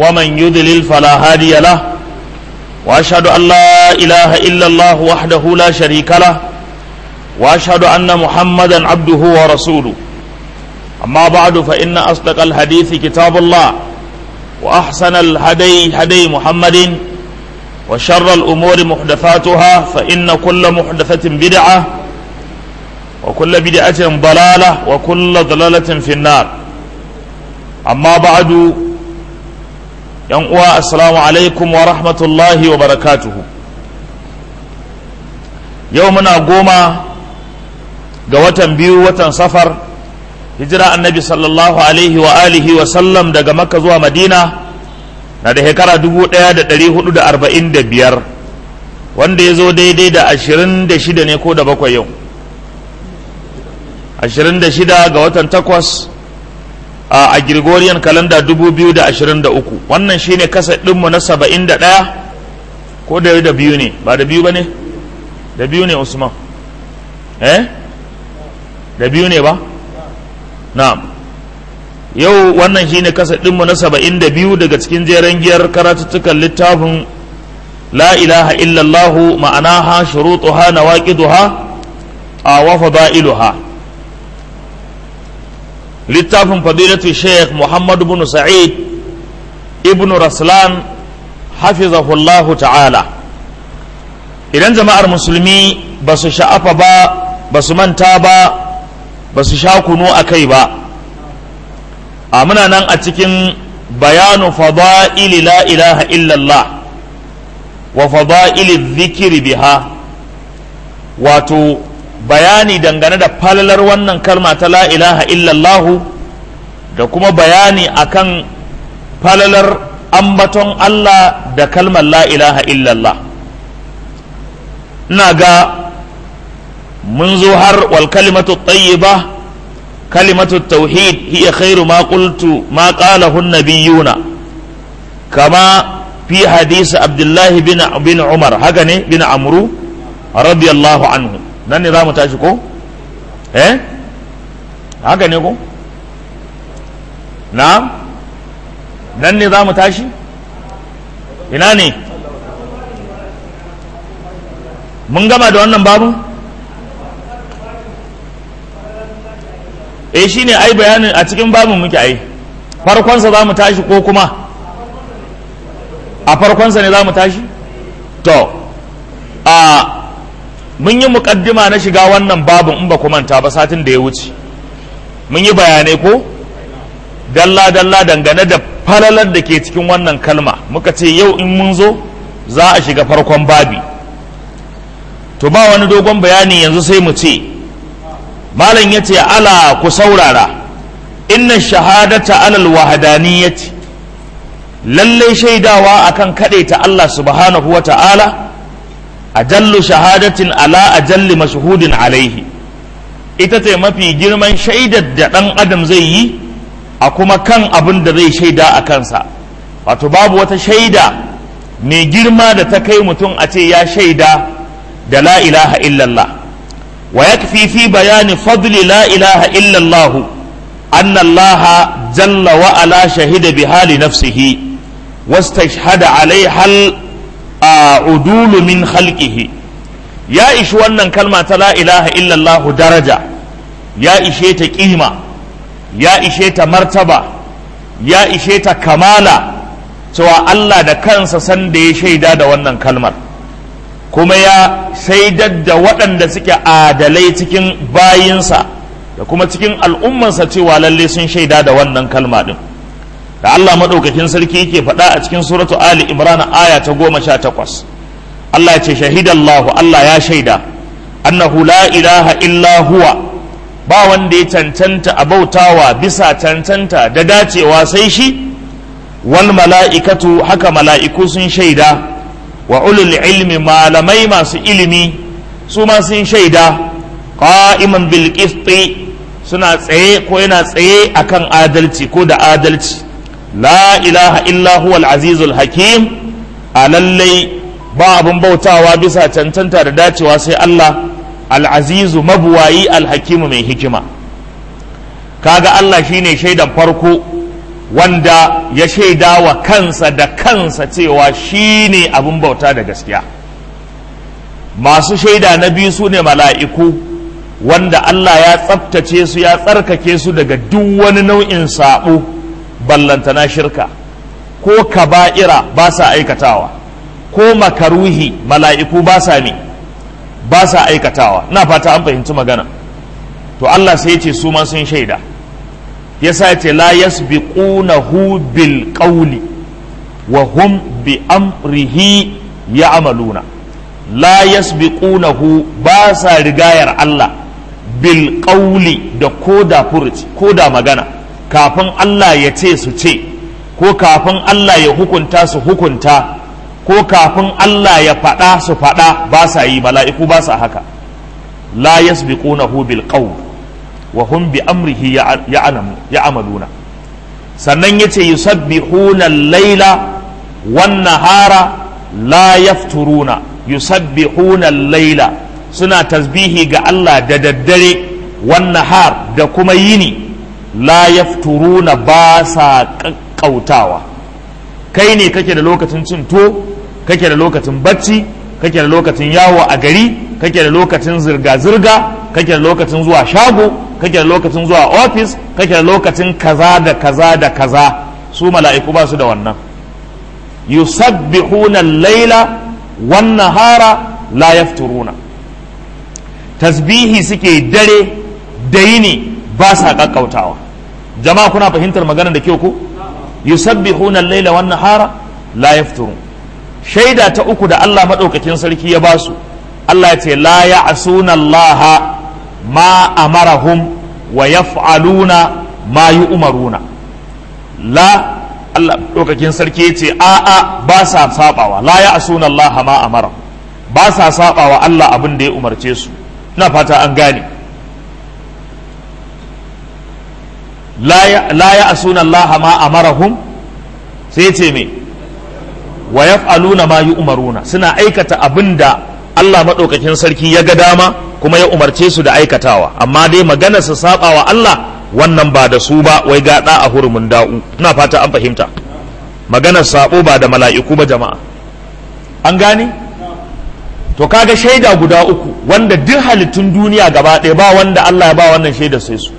ومن يضلل فلا هادي له واشهد ان لا اله الا الله وحده لا شريك له واشهد ان محمدا عبده ورسوله اما بعد فان اصدق الحديث كتاب الله واحسن الهدي هدي محمد وشر الامور محدثاتها فان كل محدثه بدعه وكل بدعه ضلاله وكل ضلاله في النار amma ba'adu yan uwa assalamu alaikum wa rahmatullahi wa barakatuhu yau muna goma ga watan biyu watan safar hijira annabi sallallahu alaihi wa alihi wa sallam daga makka zuwa madina na da shekara 1445 wanda ya zo daidai da 26 ne ko da bakwai yau 26 ga watan takwas a Gregorian kalanda 2023 wannan shine kasa ɗinmu na 71 ko da da biyu ne ba da biyu ba ne da biyu ne usman eh da biyu ne ba na'am yau wannan shine kasa ɗinmu na 72 daga cikin jeren giyar karatuttukan littafin la ilaha illallahu ma'anaha shurutuha nawaqiduha a wa fada'iluha littafin fadilatu sheikh muhammad bin sa'id ibn raslan hafizahullahu ta'ala idan jama'ar musulmi ba su sha'afa ba ba su manta ba ba su sha kunu a kai ba a muna nan a cikin bayanu fada'ili la ilaha illallah wa fada'ili zikiri biha wato bayani dangane da falalar wannan kalma ta la ilaha illallahu da kuma bayani akan falalar ambaton Allah da kalmar la ilaha illallah ina ga mun zo har wal kalimatu tayyiba kalimatu tauhid hiya khairu ma qultu ma qalahu nabiyuna kama fi hadisi abdullahi bin bin umar haka ne bin amru radiyallahu anhu nan ne za mu tashi ko? eh haka ne ko? na nan ne za mu tashi? ina ne mun gama da wannan babu? eh shi ne ai bayanin a cikin babin muke ai farkonsa za mu tashi ko kuma a farkonsa ne za mu tashi? to a mun yi mukaddima na shiga wannan babin in ba ku manta ba satin da ya wuce mun yi bayanai ko dalla-dalla dangane da falalar da ke cikin wannan kalma muka ce yau in mun zo za a shiga farkon babi to ba wani dogon bayani yanzu sai mu ce malam ya ce ala ku saurara inna shahadata alal wahadaniyyati lallai shaidawa akan ta Allah subhanahu wa ta'ala ajallu shahadatin ala ajalli mashhudin alaihi ita ce mafi girman shaidar da ɗan adam zai yi a kuma kan abin da zai shaida a kansa wato babu wata shaida mai girma da ta kai mutum a ce ya shaida da la ilaha illallah wa yakfi fi bayani fadli la ilaha illallahu anna allaha jalla wa ala shahida bi hali nafsihi wastashhada alaiha a udulu min khalqihi ya ishi wannan kalma ta la ilaha illallah daraja ya ishe ta kima ya ishe ta martaba ya ishe ta kamala cewa Allah da kansa san da ya shaida da wannan kalmar kuma ya shaidar da waɗanda suke adalai cikin bayinsa da kuma cikin al'ummansa cewa lalle sun shaida da wannan kalma ɗin. da Allah maɗaukakin sarki yake faɗa a cikin suratu Ali Imran aya ta goma sha takwas Allah ce shahidallahu Allah ya shaida annahu la ilaha illa huwa ba wanda ya cancanta a bautawa bisa cancanta da dacewa sai shi wal mala'ikatu haka mala'iku sun shaida wa ulul ilmi malamai masu ilimi su ma sun shaida qa'iman bil qisti suna tsaye ko yana tsaye akan adalci ko da adalci la ilaha illa huwa al-azizul hakim a lallai ba abin bautawa bisa cancanta da dacewa sai Allah al-azizu mabuwayi al-hakimu mai hikima kaga Allah shine shaidan farko wanda ya shaida wa kansa da kansa cewa shi ne abin bauta da gaskiya masu shaida na biyu su ne mala'iku wanda Allah ya tsabtace su ya tsarkake su daga duk wani nau'in saɓo ballantana shirka ko kaba'ira ba sa aikatawa ko makaruhi mala'iku ba sa ne ba sa aikatawa na fata an fahimci magana to Allah sai ce su ma sun shaida yasa ce la yasbiqunahu bil qawli wa hum bi amrihi ya'maluna la yasbiqunahu ba sa rigayar Allah bil qawli da koda furuci koda magana kafin Allah ya ce su ce ko kafin Allah ya hukunta su hukunta ko kafin Allah ya faɗa su faɗa ba sa yi mala'iku ba sa haka la yasbiqunahu bil qawl wa hum bi amrihi ya'maluna sannan yace yusabbihuna al-laila wan nahara la yafturuna yusabbihuna al-laila suna tasbihi ga Allah da daddare wan nahar da kuma yini la yafturuna ba sa kakkautawa kai ne kake da lokacin cin to kake da lokacin bacci kake da lokacin yawo a gari kake da lokacin zirga-zirga kake da lokacin zuwa shago kake da lokacin zuwa ofis kake da lokacin kaza da kaza da kaza su mala'iku ba su da wannan yusabbihuna laila wan nahara la yafturuna tasbihi suke dare da yini ba sa kakkautawa jama'a kuna fahimtar magana da kyau ko yusabbihuna laila wan nahara la yafturun shaida ta uku da Allah madaukakin sarki ya basu Allah ya ce la ya'suna Allah ma amarahum wa yaf'aluna ma yu'maruna la Allah dokakin sarki yace a a ba sa sabawa la ya'suna Allah ma amara ba sa sabawa Allah abin da ya umarce su ina fata an gane la ya'suna Allah ma amarahum sai yace me wa yaf'aluna ma yu'maruna suna aikata abin da Allah maɗaukakin sarki ya ga dama kuma ya umarce su da aikatawa amma dai magana su saba wa Allah wannan ba da su ba wai gaɗa a hurumin da'u ina fata an fahimta maganar sabo ba da mala'iku ba jama'a an gane to kaga shaida guda uku wanda duk halittun duniya gaba ɗaya ba wanda Allah ya ba wannan shaida sai su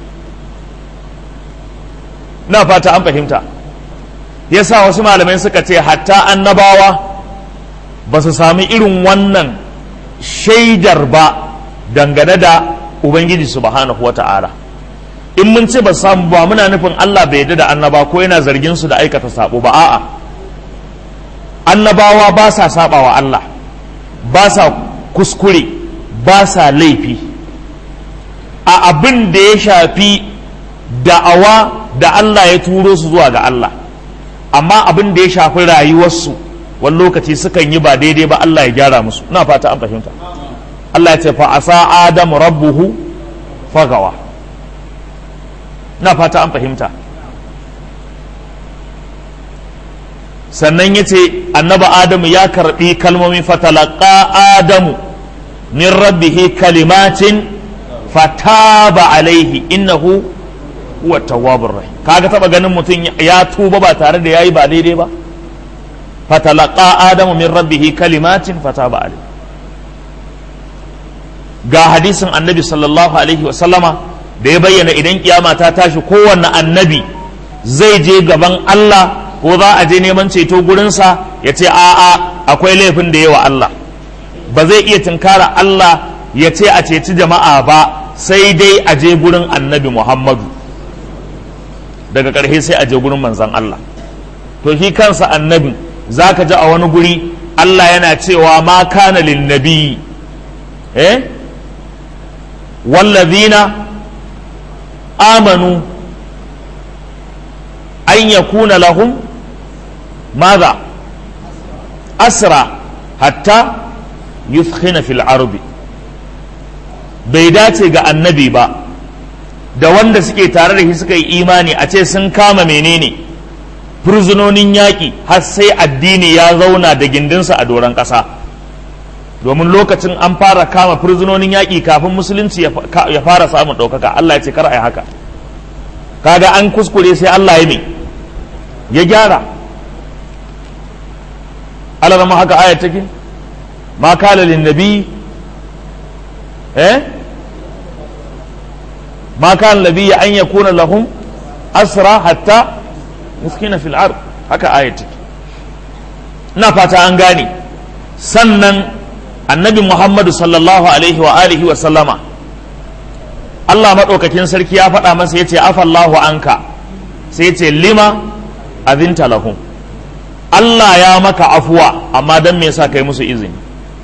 ina fata an fahimta yasa wasu malamai suka ce hatta annabawa ba su sami irin wannan shaidar ba dangane da ubangiji subhanahu wa ta'ala in mun ce ba samu ba muna nufin Allah bai yarda da annaba ko yana zargin su da aikata sabo ba a'a annabawa ba sa saba wa Allah ba sa kuskure ba sa laifi a abin da ya shafi da'awa da Allah ya turo su zuwa ga Allah amma abin da ya shafi rayuwarsu wani lokaci sukan yi ba daidai ba Allah ya gyara musu ina fata an fahimta Allah ya ce fa asa adamu rabbuhu fagawa ina fata an fahimta sannan ya ce annaba adamu ya karbi kalmomi fatalaka adamu min rabbihi kalimatin fataba alaihi innahu huwa tawwabur rahim kaga taba ganin mutum ya tuba ba tare da yayi ba daidai ba fatalaka adamu min rabbihi kalimatin fataba alaihi ga hadisin annabi sallallahu alaihi wasallama da ya bayyana idan kiyama ta tashi kowanne annabi zai je gaban Allah ko za a je neman ceto gurinsa ya ce a'a akwai laifin da yawa Allah ba zai iya tunkara Allah ya ce a ceci jama'a ba sai dai a je gurin annabi Muhammadu daga ƙarshe sai a je gurin manzan Allah to shi kansa annabi za ka ji a wani guri Allah yana cewa ma kana lin nabi eh wallazina amanu an yakuna lahum ماذا أسرى حتى يثخن في العرب bai dace ga annabi ba da wanda suke tare da shi suka yi imani a ce sun kama menene furzunonin yaƙi har sai addini ya zauna da gindinsa a doron ƙasa domin lokacin an fara kama furzunonin yaƙi kafin musulunci ya fara samun ɗaukaka Allah ya ce kar a yi haka kaga an kuskure sai Allah ya me ya gyara Allah zama haka ayat take ma kala lin nabi eh ma kana nabi an yakuna lahum asra hatta muskina fil ard haka ayat take ina fata an gane sannan annabi muhammadu sallallahu alaihi wa alihi wa sallama Allah maɗaukakin sarki ya faɗa masa ya ce afallahu anka sai ce lima azinta lahum Allah ya maka afuwa amma don me yasa kai musu izini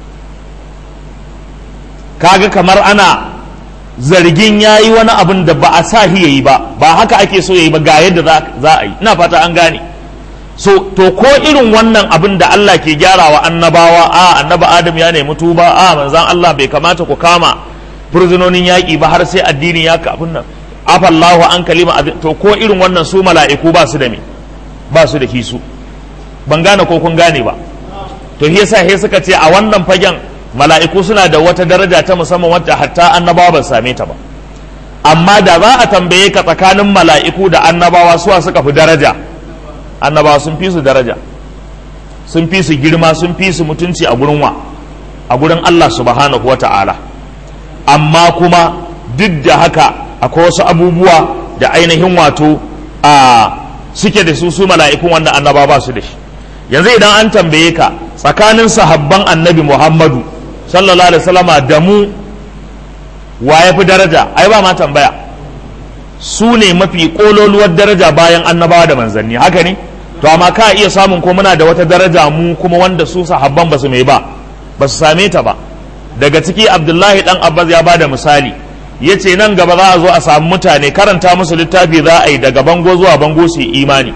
kaga kamar ana zargin ya yi wani abin da ba a sa ya yi ba ba haka ake so ya yi ba ga yadda za a yi ina fata an gane so to ko irin wannan abin da Allah ke gyarawa annabawa a annaba Adam ya nemi tuba a manzan Allah bai kamata ku kama furzunonin yaƙi ba har sai addini ya kafin nan afallahu an kalima to ko irin wannan su mala'iku ba su da me ba su da hisu ban gane ko kun gane ba to shi yasa he suka ce a wannan fagen mala'iku suna da wata daraja ta musamman wadda hatta annabawa ba same ta ba amma da za a tambaye ka tsakanin mala'iku da annabawa suwa suka fi daraja annabawa sun fi su daraja sun fi su girma sun fi su mutunci a gurin wa a gurin Allah subhanahu wa ta'ala amma kuma duk da haka akwai wasu abubuwa da ainihin wato a suke da su su mala'ikun wanda annaba ba su da shi yanzu idan an tambaye ka tsakanin sahabban annabi muhammadu sallallahu alaihi wasallama da mu wa ya fi daraja ai ba ma tambaya su ne mafi kololuwar daraja bayan annabawa da manzanni haka ne to amma ka iya samun ko muna da wata daraja mu kuma wanda su sahabban ba su mai ba ba su same ta ba daga ciki abdullahi dan abbas ya ba da misali ya ce nan gaba za a zo a samu mutane karanta musu littafi za a yi daga bango zuwa bango su yi imani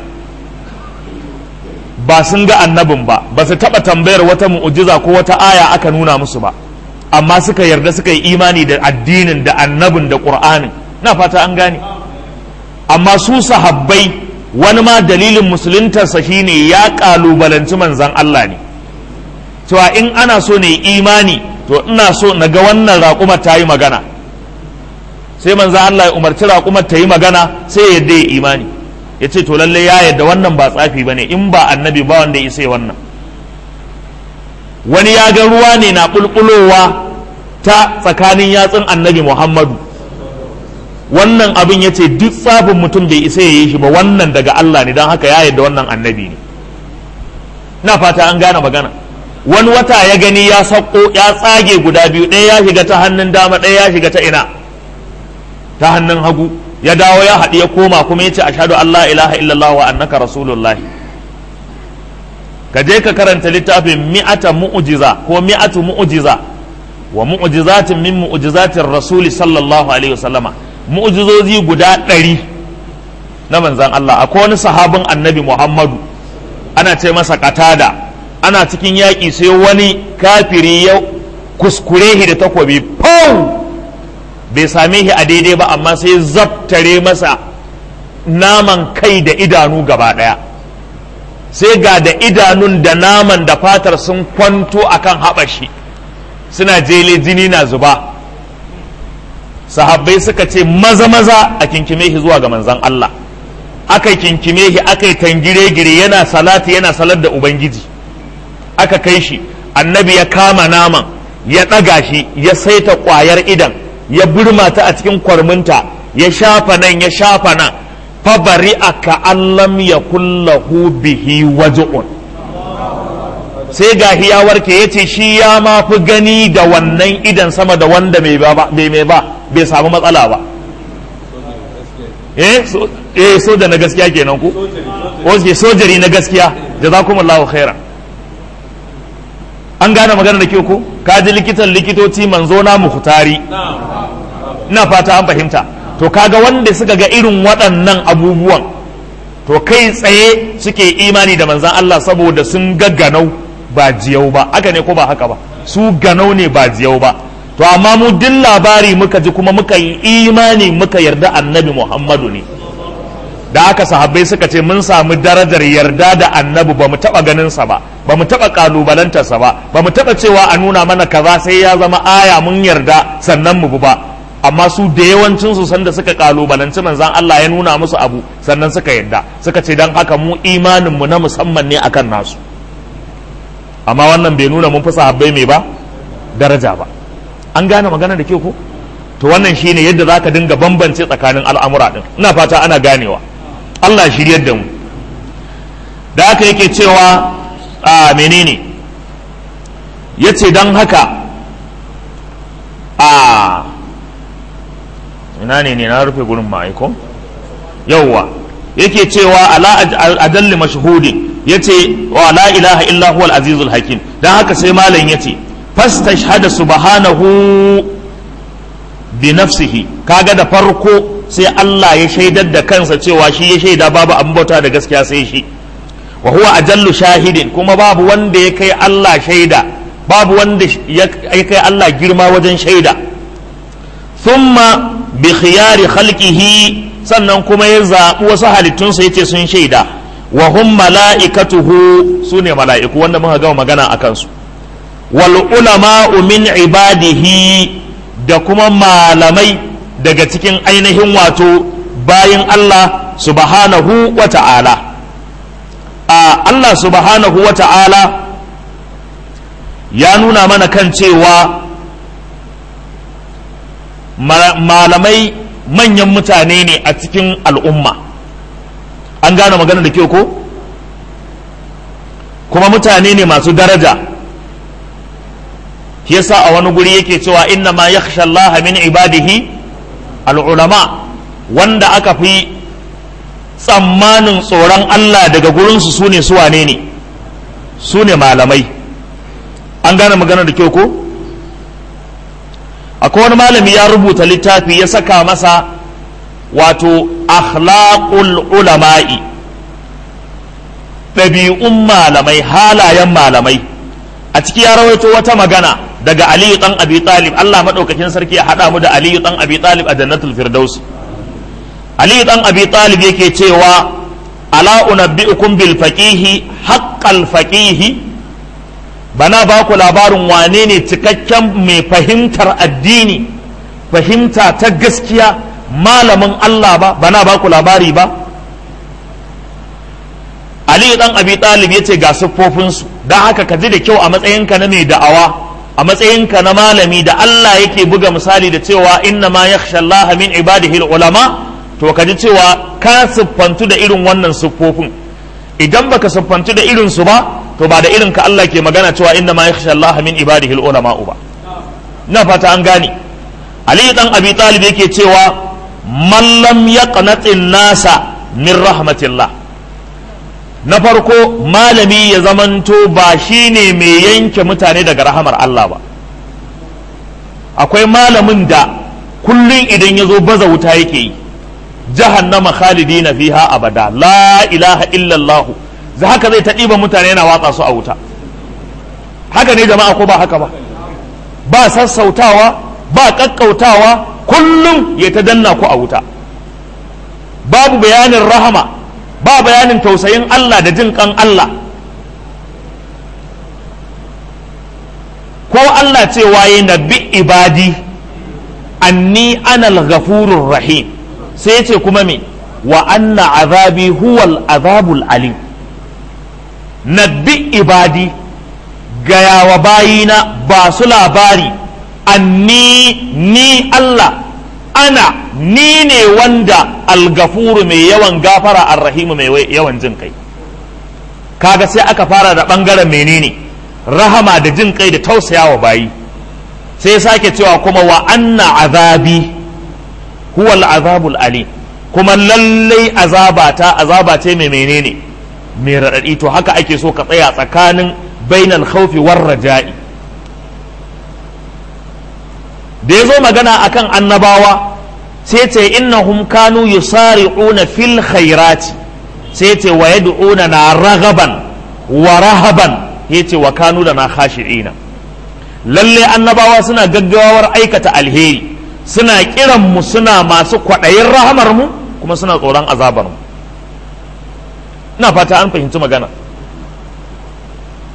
ba sun ga annabin ba ba su taɓa tambayar wata mu'ujiza ko wata aya aka nuna musu ba amma suka yarda suka yi imani da addinin da annabin da ƙur'anin na fata an gane amma su sahabbai wani ma dalilin musuluntarsa shine ya ƙalubalanci manzan Allah ne cewa in ana so ne imani to ina so na ga wannan raƙumar ta yi magana sai manzan Allah ya umarci raƙumar ta yi magana sai ya yadda ya imani ya ce to lalle ya yadda wannan ba tsafi ba ne in ba annabi ba wanda ya sai wannan wani ya ga ruwa ne na bulbulowa ta tsakanin yatsun annabi muhammadu wannan abin ya ce duk tsafin mutum bai isa ya yi shi ba wannan daga Allah ne don haka ya yadda wannan annabi ne na fata an gane magana wani wata ya gani ya sauko ya tsage guda biyu ɗaya ya shiga ta hannun dama ɗaya ya shiga ta ina ta hannun hagu ya dawo ya haɗu ya koma kuma ya ce ashhadu Allah ilaha illallah wa annaka rasulullah ka je ka karanta littafin mi'ata mu'jiza ko mi'atu mu'jiza wa mu'jizatin min mu'jizatin rasuli sallallahu alaihi wasallama mu'jizozi guda ɗari na manzan Allah akwai wani sahabin annabi Muhammadu ana ce masa katada ana cikin yaƙi sai wani kafiri ya kuskure shi da takobi pau bai same shi a daidai ba amma sai zabtare masa naman kai da idanu gaba ɗaya sai ga da idanun da naman da fatar sun kwanto akan haɓashi suna jele jini na zuba sahabbai suka ce maza maza a kinkime shi zuwa ga manzan Allah aka kinkime shi aka yi tangire-gire yana salati yana salar da ubangiji aka kai shi annabi ya kama naman ya ɗaga shi ya saita ƙwayar idan ya burma ta a cikin kwarminta ya shafa nan ya shafa nan fabari aka allam ya kullahu bihi waje'un sai ga ya warke ya ce shi ya ma fi gani da wannan idan sama da wanda mai mai ba bai samu matsala ba eh soja na gaskiya kenan ku oke sojari na gaskiya jazakumullahu khairan an gane magana da ke ku ka ji likitan likitoci manzo na mukhtari ina fata an fahimta to kaga wanda suka ga irin waɗannan abubuwan to kai tsaye suke imani da manzan Allah saboda sun ga ganau ba jiyau ba haka ne ko ba haka ba su ganau ne ba jiyau ba to amma mu duk labari muka ji kuma muka yi imani muka yarda annabi Muhammadu ne da aka sahabbai suka ce mun samu darajar yarda da annabi ba mu taɓa ganinsa ba ba mu taɓa ƙalubalantarsa ba ba mu taɓa cewa a nuna mana kaza sai ya zama aya mun yarda sannan mu bi ba amma su da yawancin su sanda suka kalubalanci manzan Allah ya nuna musu abu sannan suka yadda suka ce dan haka mu imanin mu na musamman ne akan nasu amma wannan bai nuna mun fi sahabbai mai ba daraja ba an gane magana da ke ko to wannan shine yadda zaka dinga bambance tsakanin al'amura din ina fata ana ganewa Allah shiryar da mu da haka yake cewa a menene yace dan haka a ina ne ne na rufe gurin ma'aiko yauwa yake cewa ala adalli mashhudin yace wa la ilaha illa huwal azizul hakim dan haka sai malam yace fastashhada subhanahu bi nafsihi kaga da farko sai Allah ya shaidar da kansa cewa shi ya shaida babu abin bauta da gaskiya sai shi wa huwa ajallu shahidin kuma babu wanda ya kai Allah shaida babu wanda ya kai Allah girma wajen shaida thumma bi khiyari khalqihi sannan kuma ya zaɓi wasu halittunsa yace sun shaida wa hum mala'ikatuhu sune mala'iku wanda muka gama magana a kansu wal ulama'u min ibadihi da kuma malamai daga cikin ainihin wato bayin Allah subhanahu wa ta'ala a Allah subhanahu wa ta'ala ya nuna mana kan cewa malamai manyan mutane ne a cikin al'umma an gane magana da kyau ko kuma mutane ne masu daraja yasa a wani guri yake cewa inna ma yakhsha Allah min ibadihi al'ulama wanda aka fi tsammanin tsoron Allah daga gurinsu su ne su wane ne su ne malamai an gane magana da kyau ko akwai wani malami ya rubuta littafi ya saka masa wato akhlaqul ulama'i ɗabi'un malamai halayen malamai a ciki ya rawaito wata magana daga aliyu ɗan abi talib allah maɗaukakin sarki ya haɗa mu da aliyu ɗan abi talib a jannatul firdaus aliyu ɗan abi talib yake cewa ala unabbi'ukum bil faqihi haqqal faqihi bana ba ku labarin wane ne cikakken mai fahimtar addini fahimta ta gaskiya malamin Allah ba bana ba ku labari ba Ali dan Abi Talib ya ce ga siffofinsu don haka ka ji da kyau a matsayinka na mai da'awa a matsayinka na malami da Allah yake buga misali da cewa inna ma yakhsha Allah min ibadihi ulama to ka ji cewa ka siffantu da irin wannan siffofin idan baka siffantu da irin su ba to ba da irin ka Allah ke magana cewa inna ma yakhsha Allah min ibadihi ulama ba na fata an gane Ali dan Abi Talib yake cewa man lam yaqnatin nasa min rahmatillah na farko malami ya zamanto ba shine mai yanke mutane daga rahamar Allah ba akwai malamin da kullum idan ya zo baza wuta yake yi jahannama khalidina fiha abada la ilaha illallah za haka zai ta ɗiba mutane yana watsa su a wuta haka ne jama'a ko ba haka ba ba sassautawa ba ƙaƙƙautawa kullum ya ta danna ku a wuta babu bayanin rahama ba bayanin tausayin Allah da jin kan Allah ko Allah cewa ya nabi ibadi anni anal ghafurur rahim sai ce kuma me wa anna azabi huwal azabul alim nabbi ibadi gaya wa bayina ba su labari anni ni Allah ana ni ne wanda algafuru mai yawan gafara arrahimu mai yawan jin kai kaga sai aka fara da bangaren menene rahama da jin kai da tausayawa bayi sai sake cewa kuma wa anna azabi huwal azabul alim kuma lallai azabata azaba ce mai menene mai raɗaɗi to haka ake so ka tsaya tsakanin bainal khawfi war raja'i da ya zo magana akan annabawa sai ce innahum kanu yusari'una fil khairati sai ce wa yad'una na ragaban wa rahaban yace wa kanu da na khashi'ina lalle annabawa suna gaggawar aikata alheri suna kiran mu suna masu kwaɗayin rahamar mu kuma suna tsoron azabar mu ina fata an fahimci magana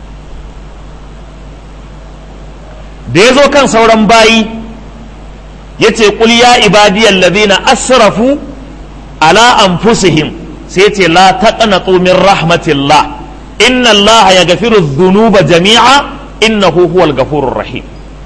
da ya zo kan sauran bayi yace qul ya ibadiyal ladhina asrafu ala anfusihim sai yace la taqnatu min rahmatillah inna Allah yaghfiru dhunuba jami'a innahu huwal ghafurur rahim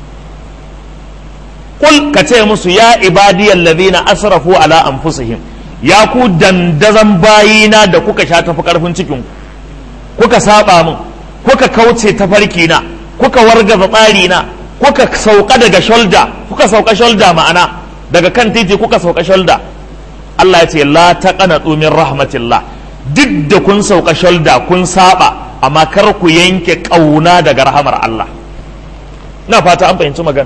qul kace musu ya ibadiyal ladhina asrafu ala anfusihim ya ku dandazan bayina da kuka sha tafi karfin cikin kuka saba min kuka kauce tafarki na kuka wargaza tsari na kuka sauka daga shoulder kuka sauka shoulder ma'ana daga kan titi kuka sauka shoulder Allah ya ce la taqanatu min rahmatillah duk da kun sauka shoulder kun saba amma kar ku yanke kauna daga rahamar Allah ina fata an fahimci magana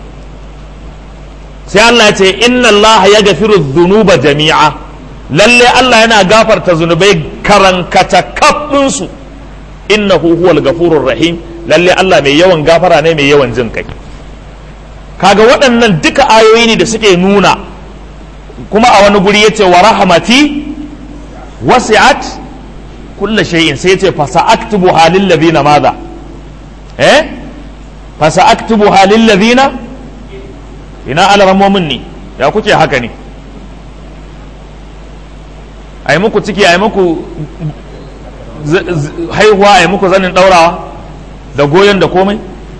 sai Allah ya ce inna Allah ya gafiru dhunuba jami'a lalle Allah yana gafarta zunubai karankata kafin su innahu huwal gafurur rahim lalle Allah mai yawan gafara ne mai yawan jin kai kaga waɗannan duka ayoyi ne da suke nuna kuma a wani guri yace wa rahmati wasi'at kulla shay'in sai yace fa sa'aktubu halil ladina madha eh fa sa'aktubu halil ladina ina alramomin ne ya kuke haka ne ai muku ciki ai muku haihuwa ai muku zanin daurawa da goyon da komai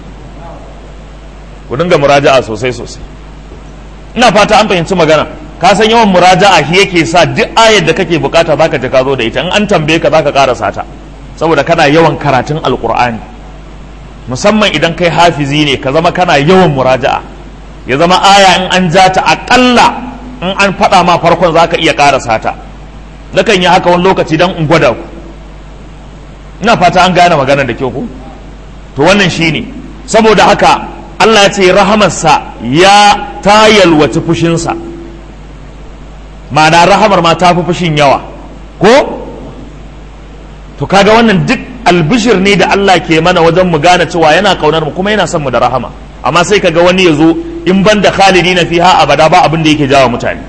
ku dinga muraja'a sosai sosai ina fata an fahimci magana ka san yawan muraja'a shi yake sa duk ayar da kake bukata zaka ji ka zo da ita in an tambaye ka zaka karasa ta saboda kana yawan karatun alqur'ani musamman idan kai hafizi ne ka zama kana yawan muraja'a ya zama aya in an ja ta akalla in an faɗa ma farkon zaka iya karasa ta nakan yi haka wani lokaci dan in gwada ku ina fata an gane maganar da kyau ku to wannan shine saboda haka Allah ya ce rahamarsa ya ta yalwaci fushinsa ma'ana rahamar ma ta fi fushin yawa ko to kaga wannan duk albishir ne da Allah ke mana wajen mu gane cewa yana kaunar mu kuma yana son mu da rahama amma sai kaga wani ya zo in ban da khalidi na fiha abada ba abin da yake jawa mutane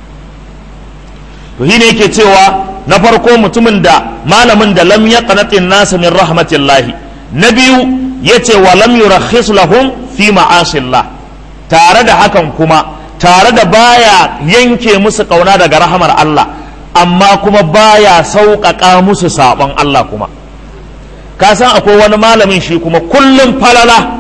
to shine yake cewa na farko mutumin da malamin da lam yaqnatin nas min rahmatillahi na biyu yace wa lam yurakhis lahum fi ma'asillah tare da hakan kuma tare da baya yanke musu kauna daga rahamar Allah amma kuma baya sauƙaƙa musu saɓon Allah kuma ka san akwai wani malamin shi kuma kullum falala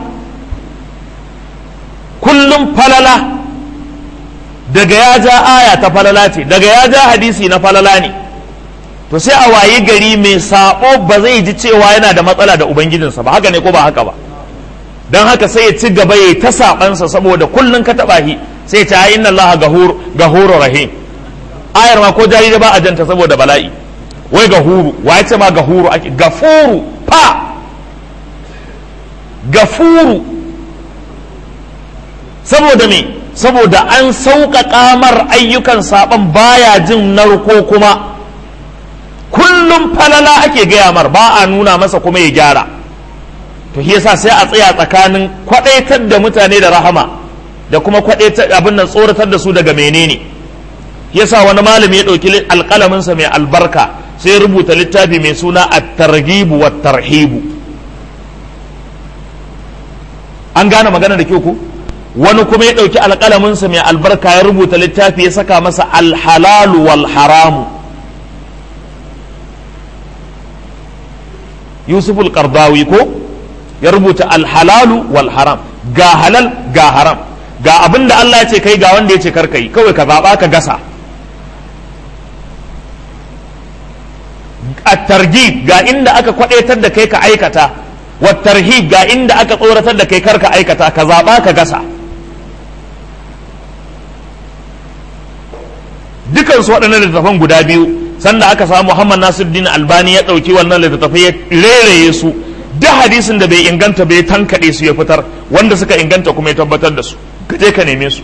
kullum falala daga ya ja aya ta falala ce daga ya ja hadisi na falala ne to sai a wayi gari mai saɓo ba zai ji cewa yana da matsala da ubangijinsa ba haka ne ko ba haka ba don haka sai ya ci gaba ya ta saɓansa saboda kullum ka taɓa shi sai ya ce inna Allah gahuru rahim ayar ma ko jarida ba a janta saboda bala'i wai gahuru wa ce ma gahuru ake gafuru fa gafuru saboda me saboda an sauƙaƙa mar ayyukan saɓan baya jin narko kuma kullum falala ake gaya mar ba a nuna masa kuma ya gyara to shi yasa sai a tsaya tsakanin kwadaitar da mutane da rahama da kuma kwadaitar abin nan tsoratar da su daga menene yasa wani malami ya ɗauki alƙalaminsa mai albarka sai rubuta littafi mai suna at-targhibu wat tarhibu an gane magana da kyau ku wani kuma ya ɗauki alƙalaminsa mai albarka ya rubuta littafi ya saka masa alhalalu wal haramu yusuf al-qardawi ko ya rubuta alhalalu wal haram ga halal ga haram ga abin da Allah ya ce kai ga wanda ya ce karka yi kawai ka zaɓa ka gasa at-targhib ga inda aka kwadaitar da kai ka aikata wa tarhib ga inda aka tsoratar da kai karka aikata ka zaɓa ka gasa dukansu waɗannan littattafan guda biyu sanda aka samu Muhammad Nasiruddin Albani ya ɗauki wannan littattafai ya reraye su duk hadisin da bai inganta bai tankaɗe su ya fitar wanda suka inganta kuma ya tabbatar da su ka je ka neme su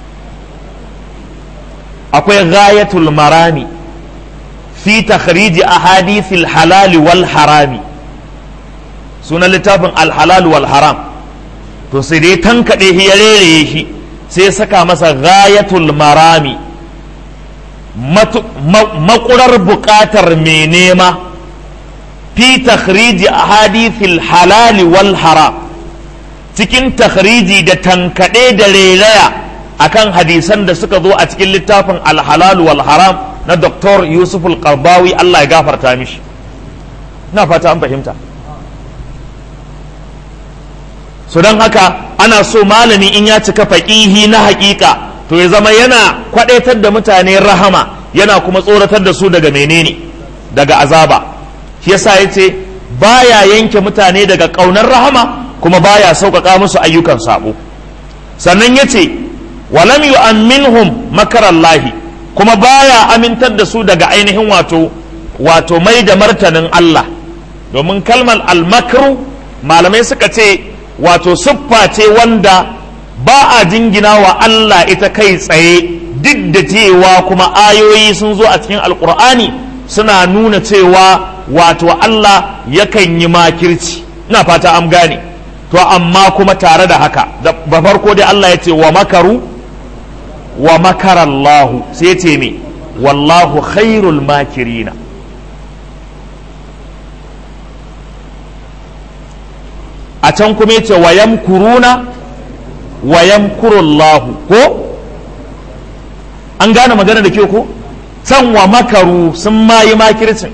akwai ghayatul marami fi takhriji ahadithil halal wal harami sunan littafin al halal wal haram to sai dai tankaɗe shi ya reraye shi sai saka masa ghayatul marami makurar buƙatar mai nema fi takhriji ahadithil halali wal haram cikin takhriji da tankaɗe da relaya akan hadisan da suka zo a cikin littafin alhalal wal haram na Dr. Yusuf al-Qardawi Allah ya gafarta mishi ina fata an fahimta so don haka ana so malami in ya cika faƙihi na haƙiƙa to ya zama yana kwaɗaitar da mutane rahama yana kuma tsoratar da su daga menene daga azaba shi yasa ya ce baya yanke mutane daga ƙaunar rahama kuma baya sauƙaƙa musu ayyukan sabo sannan ya ce walam yu'amminhum makarallahi kuma baya amintar da su daga ainihin wato wato mai da martanin Allah domin kalmar almakru malamai suka ce wato siffa ce wanda ba a jingina wa Allah ita kai tsaye duk da cewa kuma ayoyi sun zo a cikin alkur'ani suna nuna cewa wato Allah yakan yi makirci ina fata an gane to amma kuma tare da haka da farko dai Allah ya ce wa makaru wa makarallahu sai ce me wallahu khairul makirina a can kuma yace wa yamkuruna wa yamkurullahu ko an gane magana da ke ko can wa makaru sun mayi makircin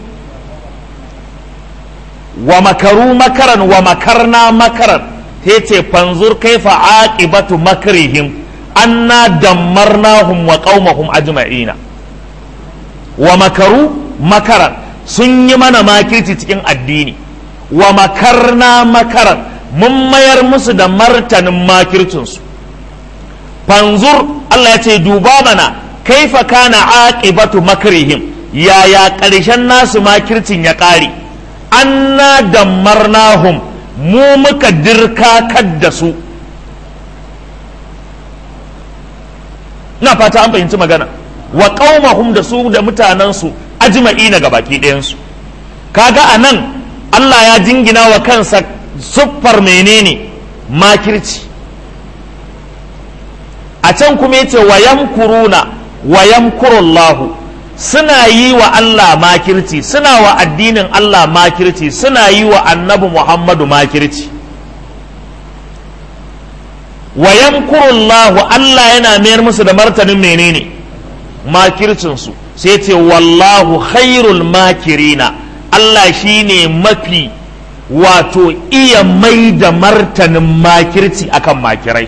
wa makaru makaran wa makarna makaran ta ce fanzur kaifa aqibatu makrihim anna dammarnahum wa qaumahum ajma'ina wa makaru makaran sun yi mana makirci cikin addini wa makarna makaran mun mayar musu da martanin makircinsu fanzur Allah ya ce duba mana kaifa kana aqibatu makrihim yaya ƙarshen nasu makircin ya ƙare anna dammarnahum mu muka dirkakar da su na fata an fahimci magana wa qaumahum da su da mutanensu ajma'ina ga baki ɗayansu kaga a nan Allah ya jingina wa kansa siffar menene makirci a can kuma yace wa yamkuruna wa yamkurullahu suna yi wa Allah makirci suna wa addinin Allah makirci suna yi wa annabi Muhammadu makirci wa yamkurullahu Allah yana mayar musu da martanin menene makircinsu sai ce wallahu khairul makirina Allah shine mafi wato iya mai da martanin makirci akan makirai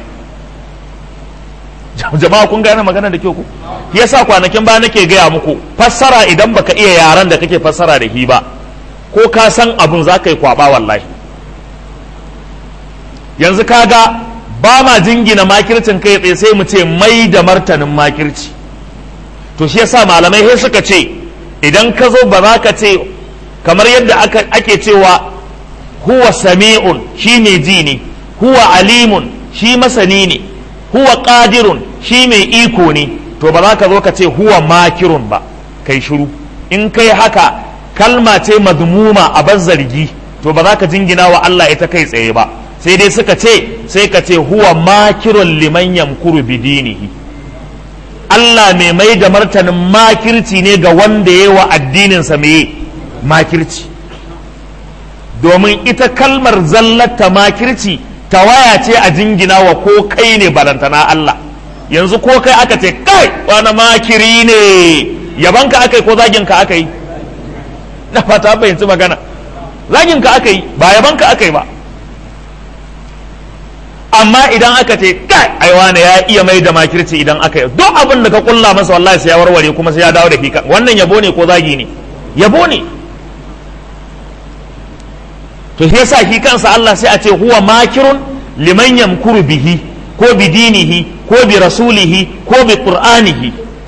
jama'a kun gane magana da kyau ku yasa kwanakin ba nake gaya muku fassara idan baka iya yaran da kake fassara da hi ba ko ka san abun za ka yi kwaba wallahi yanzu kaga ba ma jingina makircin kai tsaye sai mu ce mai da martanin makirci to shi yasa malamai sai suka ce idan ka zo ba za ka ce kamar yadda ake cewa huwa sami'un shi mai ji ne huwa alimun shi masani ne huwa qadirun shi mai iko ne to ba za ka zo ka ce huwa makirun ba kai shiru in kai haka kalma ce mazmuma a zargi to ba za ka jingina wa Allah ita kai tsaye ba sai dai suka ce sai ka ce huwa makirun liman yamkuru bidinihi Allah mai mai da martanin makirci ne ga wanda ya wa addininsa mai makirci domin ita kalmar zallata makirci tawaya ce a jingina wa ko kai ne barantana Allah yanzu ko kai aka ce kai wani makiri ne yabanka aka yi ko zaginka aka yi na fata fahimci magana zaginka aka yi ba yabanka aka yi ba amma idan aka ce kai ai wani ya iya mai da makirci idan aka yi duk abin da ka kulla masa wallahi sai ya warware kuma sai ya dawo da fika wannan yabo ne ko zagi ne yabo ne to shi yasa shi kansa Allah sai a ce huwa makirun liman yamkuru bihi ko bi dinihi ko bi rasulihi ko bi qur'anihi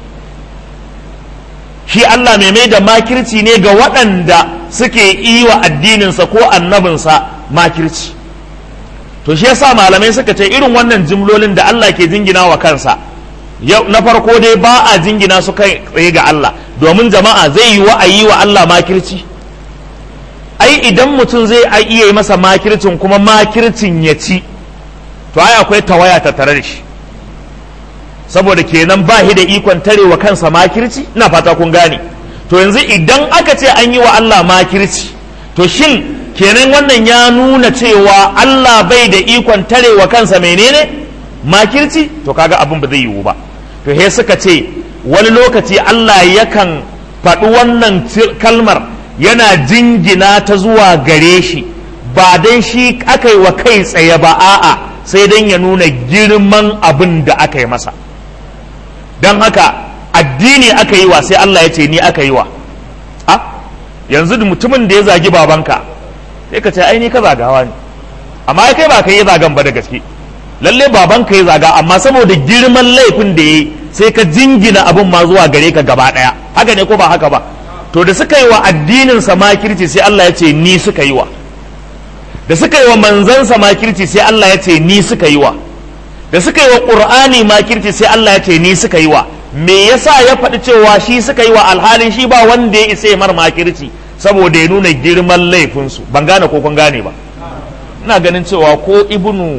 shi Allah mai mai da makirci ne ga waɗanda suke yi wa addininsa ko annabinsa makirci to shi yasa malamai suka ce irin wannan jimlolin da Allah ke jingina wa kansa na farko dai ba a jingina su kai tsaye ga Allah domin jama'a zai yi wa a yi wa Allah makirci ai idan mutum zai iya yi masa makircin kuma makircin ya ci to ai akwai tawaya ta tare da shi saboda kenan ba shi da ikon tarewa kansa makirci ina fata kun gane to yanzu idan aka ce an yi wa Allah makirci to shin kenan wannan ya nuna cewa Allah bai da ikon tarewa kansa menene makirci to kaga abin ba zai yiwu ba to he suka ce wani lokaci Allah yakan faɗi wannan kalmar yana jingina ta zuwa gare shi ba dan shi aka yi wa kai tsaye ba a'a sai dan ya nuna girman abin da aka yi masa don haka addini aka yi wa sai Allah ya ce ni aka yi wa a yanzu da mutumin da ya zagi babanka sai ka ce ai ni ka zagawa ne amma kai ba ka yi zagan ba da gaske lalle babanka ya zaga amma saboda girman laifin da ya yi sai ka jingina abin ma zuwa gare ka gaba daya haka ne ko ba haka ba to da suka yi wa addinin sa makirci sai Allah ya ce ni suka yi wa da suka yi wa manzansa makirci sai Allah ya ce ni suka yi wa da suka yi wa qur'ani makirci sai Allah ya ce ni suka yi wa me yasa ya faɗi cewa shi suka yi wa alhalin shi ba wanda ya isa mar makirci saboda ya nuna girman laifinsu ban gane ko kun gane ba ina ganin cewa ko ibnu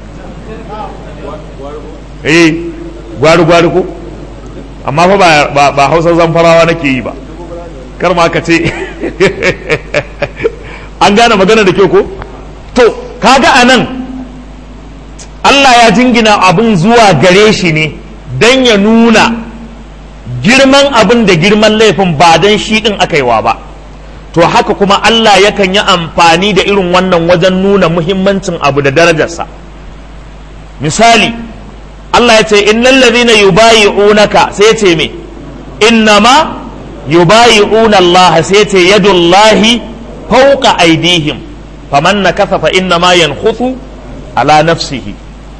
eh gwari gwari ko amma fa ba ba hausa zamfarawa nake yi ba kar ma ka ce an gane magana da kyau ko to kaga anan Allah ya jingina abin zuwa gare shi ne don ya nuna girman abin da girman laifin ba don shi ɗin aka yi wa ba to haka kuma Allah yakan yi amfani da irin wannan wajen nuna muhimmancin abu da darajarsa misali Allah ya ce innal ladhina yubayi'unaka sai ya ce me innama yubayi'una Allah sai ya ce yadullahi fawqa aydihim faman nakatha fa innama yankhuthu ala nafsihi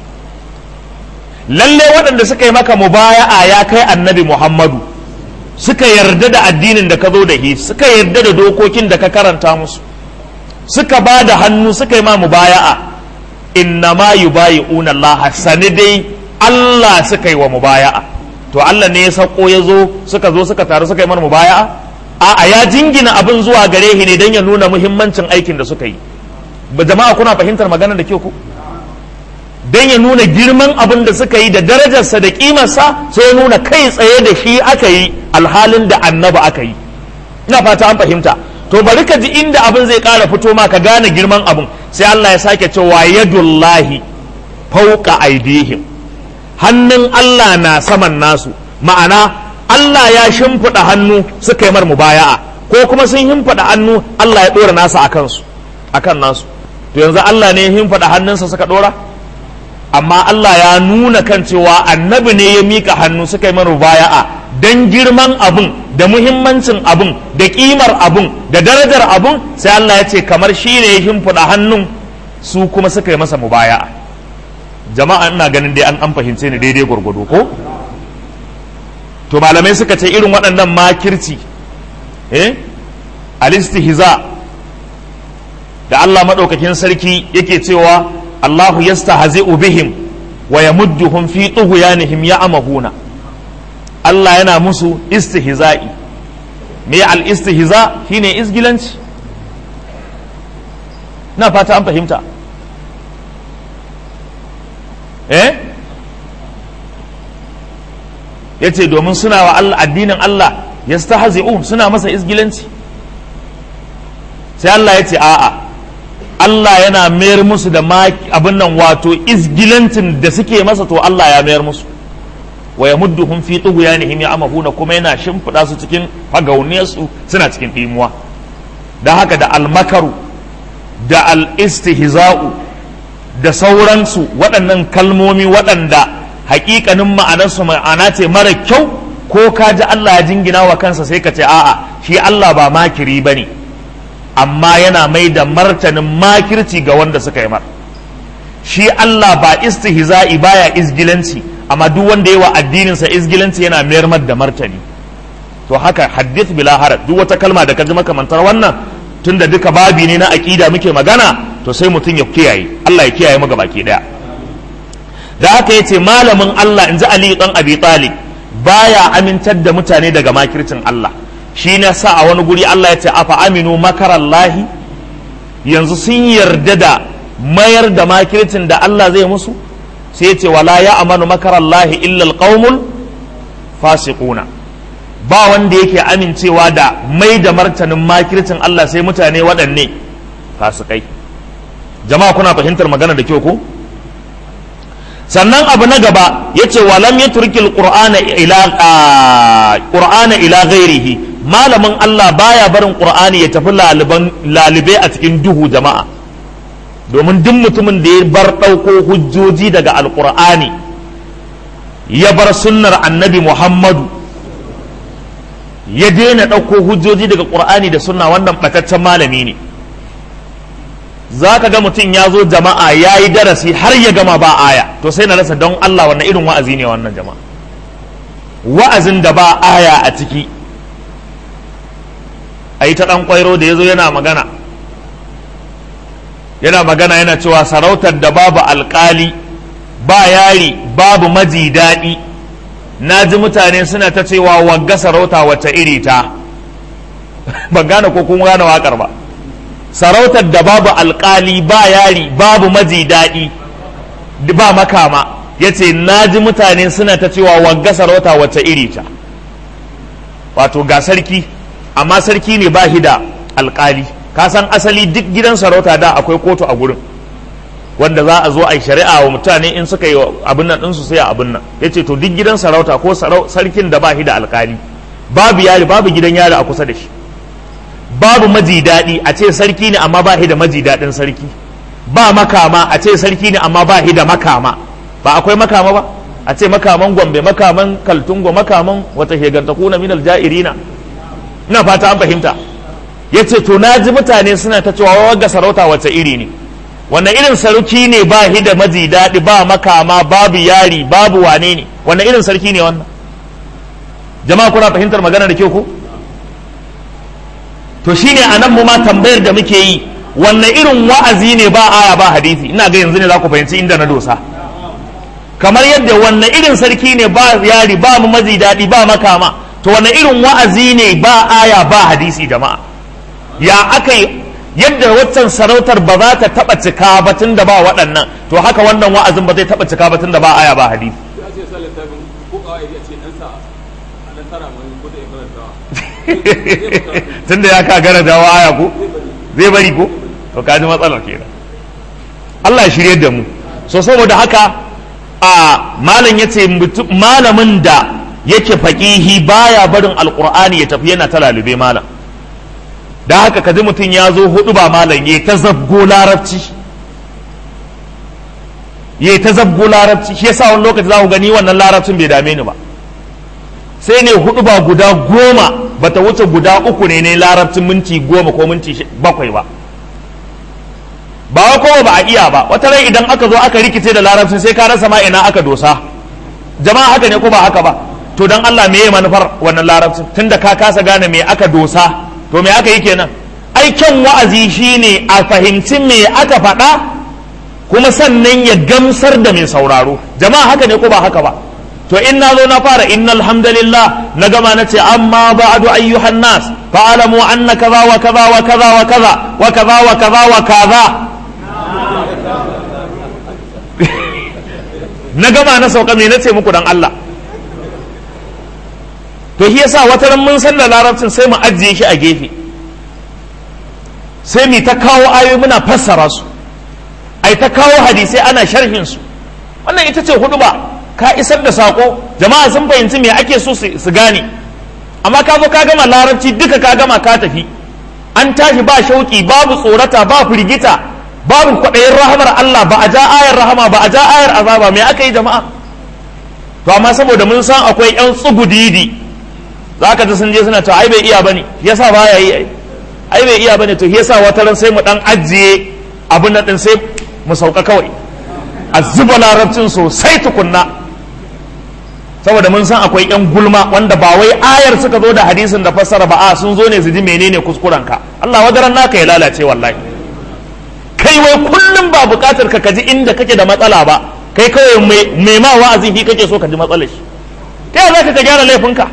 lalle waɗanda suka yi maka mubaya'a ya kai annabi Muhammadu suka yarda da addinin da ka zo da shi suka yarda da dokokin da ka karanta musu suka ba da hannu suka yi ma mubaya'a innama yubayi'una Allah sani dai Allah suka yi wa mubaya'a to Allah ne ya sako ya zo suka zo suka taru suka yi mana mubaya'a a'a ya jingina abin zuwa gare shi ne don ya nuna muhimmancin aikin da suka yi ba jama'a kuna fahimtar magana da kyau ku don ya nuna girman abin da suka yi da darajarsa da kimarsa sai ya nuna kai tsaye da shi aka yi alhalin da annaba aka yi ina fata an fahimta to bari ka ji inda abin zai ƙara fito ma ka gane girman abin sai Allah ya sake cewa yadullahi fauqa aidihim hannun Allah na saman nasu ma'ana Allah ya shimfiɗa hannu suka yi mar mubaya'a ko kuma sun shimfiɗa hannu Allah ya ɗora nasa a kansu akan nasu to yanzu Allah ne ya shimfiɗa hannunsa suka ɗora amma Allah ya nuna kan cewa annabi ne ya mika hannu suka yi mana mubaya'a dan girman abun da muhimmancin abun da kimar abun da darajar abun sai Allah ya ce kamar shi ne ya shimfiɗa hannun su kuma suka yi masa mubaya'a jama'a ina ganin dai an an fahimce ni daidai gwargwado ko to malamai suka ce irin waɗannan makirci eh alistihza da Allah maɗaukakin sarki yake cewa Allahu yastahzi'u bihim wa yamudduhum fi tughyanihim ya'mahuna Allah yana musu istihza'i me al istihza shine isgilanci na fata an fahimta eh yace domin suna wa Allah addinin Allah yastahzi'un suna masa isgilanci sai Allah yace a'a Allah yana mayar musu da abin nan wato izgilancin da suke masa to Allah ya mayar musu wa ya mudduhum fi tughyanihim ya'mahuna kuma yana shimfiɗa su cikin fagauniyarsu suna cikin ɗimuwa da haka da almakaru da al-istihza'u da sauransu waɗannan kalmomi waɗanda haƙiƙanin ma'anarsu ma'ana ce mara kyau ko ka ji Allah ya jingina wa kansa sai ka ce a'a shi Allah ba makiri bane ne amma yana mai da martanin makirci ga wanda suka yi mar shi Allah ba istihza'i baya izgilanci amma duk wanda yawa addininsa izgilanci yana mayar mar da martani to haka hadith bila haraj duk wata kalma da ka ji makamantar wannan tunda duka babi ne na aqida muke magana to sai mutum ya kiyaye Allah ya kiyaye mu baki daya da haka yace malamin Allah inji Ali dan Abi Talib baya amintar da mutane daga makircin Allah shi na sa a wani guri Allah ya ce afa aminu makarallahi yanzu sun yarda da mayar da makircin da Allah zai musu sai ya ce wala ya amanu makarallahi illa alqaumul fasiquna ba wanda yake amincewa da mai da martanin makircin Allah sai mutane waɗanne fasikai jama'a kuna fahimtar magana da kyau ko sannan abu na gaba yace walam yatrukil qur'ana ila qur'ana ila ghairihi malamin Allah baya barin qur'ani ya tafi laliban lalibe a cikin duhu jama'a domin duk mutumin da ya bar ɗauko hujjoji daga alqur'ani ya bar sunnar annabi Muhammadu ya daina ɗauko hujjoji daga qur'ani da sunna wannan bataccen malami ne za ka ga mutum ya zo jama'a ya yi darasi har ya gama ba aya to sai na rasa don Allah wannan irin wa'azi ne wannan jama'a wa'azin da ba aya a ciki a yi ta ɗan ƙwairo da ya zo yana magana yana magana yana cewa sarautar da babu alƙali ba yari babu maji daɗi na ji mutane suna ta cewa wagga sarauta wacce iri ta ban gane ko kuma gane waƙar ba sarautar da babu alkali ba yari babu maji daɗi ba makama ya ce na ji mutane suna ta cewa wagga sarauta wacce iri ta wato ga sarki amma sarki ne ba shi da alkali ka san asali duk gidan sarauta da akwai kotu a gurin wanda za a zo a yi shari'a wa mutane in suka yi abin nan ɗinsu sai a abin nan ya ce to duk gidan sarauta ko sarkin da ba shi da alkali babu yari babu gidan yari a kusa da shi babu maji daɗi a ce sarki ne amma ba shi da maji daɗin sarki ba makama a ce sarki ne amma ba shi da makama ba akwai makama ba a ce makaman gombe makaman kaltungo makaman wata hegantakuna min aljairina ina fata an fahimta ya ce to na ji mutane suna ta cewa wagga sarauta wace iri ne wannan irin sarki ne ba shi da maji daɗi ba makama babu yari babu wane ne wannan irin sarki ne wannan jama'a kuna fahimtar magana da kyau ko to shine a nan mu ma tambayar da muke yi wanne irin wa'azi ne ba aya ba hadisi ina ga yanzu ne za ku fahimci inda na dosa kamar yadda wanne irin sarki ne ba yari ba mu maji daɗi ba makama to wanne irin wa'azi ne ba aya ba hadisi jama'a ya aka yi yadda waccan sarautar ba za ta taɓa cika ba tun da ba waɗannan to haka wannan wa'azin ba zai taɓa cika ba tun da ba aya ba hadisi tunda ya ka gara dawo aya ko zai bari ko to kaji matsalar kenan Allah ya shirye da mu so saboda haka a malam yace malamin da yake faqihi baya barin alqur'ani ya tafi yana ta lalube malam da haka kaji mutum ya zo hudu ba malam yayi ta zabgo larabci yayi ta zabgo larabci shi yasa wani lokaci za ku gani wannan larabcin bai dame ni ba sai ne hudu ba guda goma bata wuce guda uku ne ne larabcin minti goma ko minti bakwai ba ba wa kowa ba a iya ba wata rai idan aka zo aka rikice da larabcin sai ka rasa ma ina aka dosa jama'a haka ne ko ba haka ba to dan Allah me manufar wannan larabcin tunda ka kasa gane me aka dosa to me aka yi kenan ai kyan wa'azi shine a fahimci me aka faɗa kuma sannan ya gamsar da mai sauraro jama'a haka ne ko ba haka ba to in na zo na fara innal hamdalillah na gama na ce amma ba'du ayyuhan nas fa'alamu anna kaza wa kaza wa kaza wa kaza wa kaza wa kaza wa kaza na gama na sauka me nace muku dan Allah to shi yasa wata ran mun san da larabcin sai mu ajiye shi a gefe sai mu ta kawo ayoyi muna fassara su ai ta kawo hadisai ana sharhin su wannan ita ce hudu ba ka isar da sako jama'a sun fahimci me ake so su gane amma ka zo ka gama larabci duka ka gama ka tafi an tashi ba shauki babu tsorata ba firgita babu kwaɗayin rahamar Allah ba a ja ayar rahama ba a ja ayar azaba me aka yi jama'a to amma saboda mun san akwai yan tsugudidi za ka ji sun je suna cewa ai bai iya bane yasa ba ya yi ai ai bai iya bane to yasa wata ran sai mu dan ajiye abin nan din sai mu sauka kawai a zuba larabcin sosai tukunna saboda mun san akwai yan gulma wanda ba wai ayar suka zo da hadisin da fassara ba a sun zo ne su ji menene kuskuren ka Allah wadaran naka ya lalace wallahi kai wai kullum ba bukatar ka kaji inda kake da matsala ba kai kawai mai ma wa'azi shi kake so ka ji matsalar shi ta za ka gyara laifinka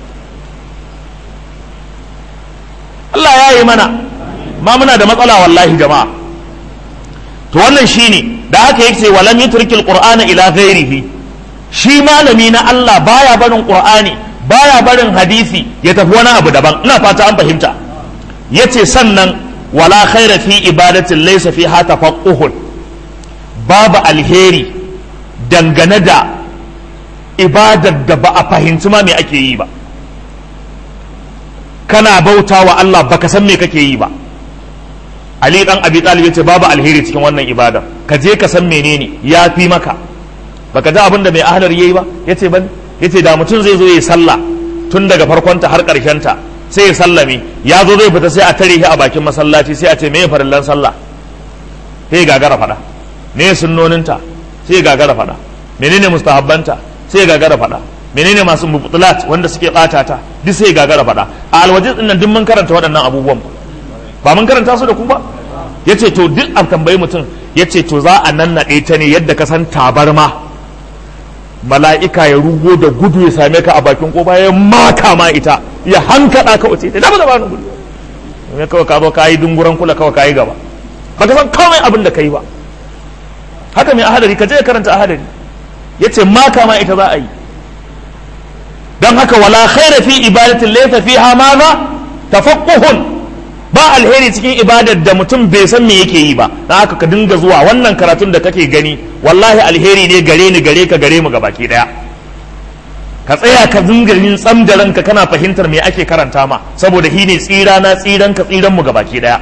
Allah ya yi mana ma muna da matsala wallahi jama'a to wannan shine da haka yake walam yutrikil qur'ana ila ghairihi shi malami na Allah baya barin qur'ani baya barin hadisi ya tafi wani abu daban ina fata an fahimta yace sannan wala khaira fi ibadatin laysa fiha tafaqquhun babu alheri dangane da ibadar da ba a fahimci ma me ake yi ba kana bauta wa Allah baka san me kake yi ba Ali dan Abi Talib yace babu alheri cikin wannan ibada ka je ka san menene ya fi maka baka ji abin da mai ahlar yayi ba yace ban yace da mutum zai zo yi sallah tun daga farkonta har ta sai ya sallame ya zo zai fita sai a tare shi a bakin masallaci sai a ce meye farillan sallah sai ya gagara fada me sunnoninta sai ya gagara fada menene mustahabbanta sai ya gagara fada menene masu mubtilat wanda suke bata ta duk sai ya gagara fada a alwajin din nan duk mun karanta waɗannan abubuwan ba mun karanta su da ku ba yace to duk a tambayi mutum yace to za a nannaɗe ta ne yadda ka san tabarma mala'ika ya rugo da gudu ya same ka a bakin kofa ya maka ma ita ya hankada ka wace da ba da ba gudu ne kawai ka zo ka yi dunguran kula kawai ka yi gaba ba ka san kawai abin da ka yi ba haka mai ahadari ka je ka karanta ahadari ya ce maka ma ita za a yi don haka wala khaira fi ibadatin laysa fiha ma za tafaqquhun ba alheri cikin ibadar da mutum bai san me yake yi ba don haka ka dinga zuwa wannan karatun da kake gani wallahi alheri ne gare ni gare ka gare mu ga baki daya ka tsaya ka dinga yin tsam da ranka kana fahimtar me ake karanta ma saboda shi ne tsira na tsiran ka tsiran mu ga baki daya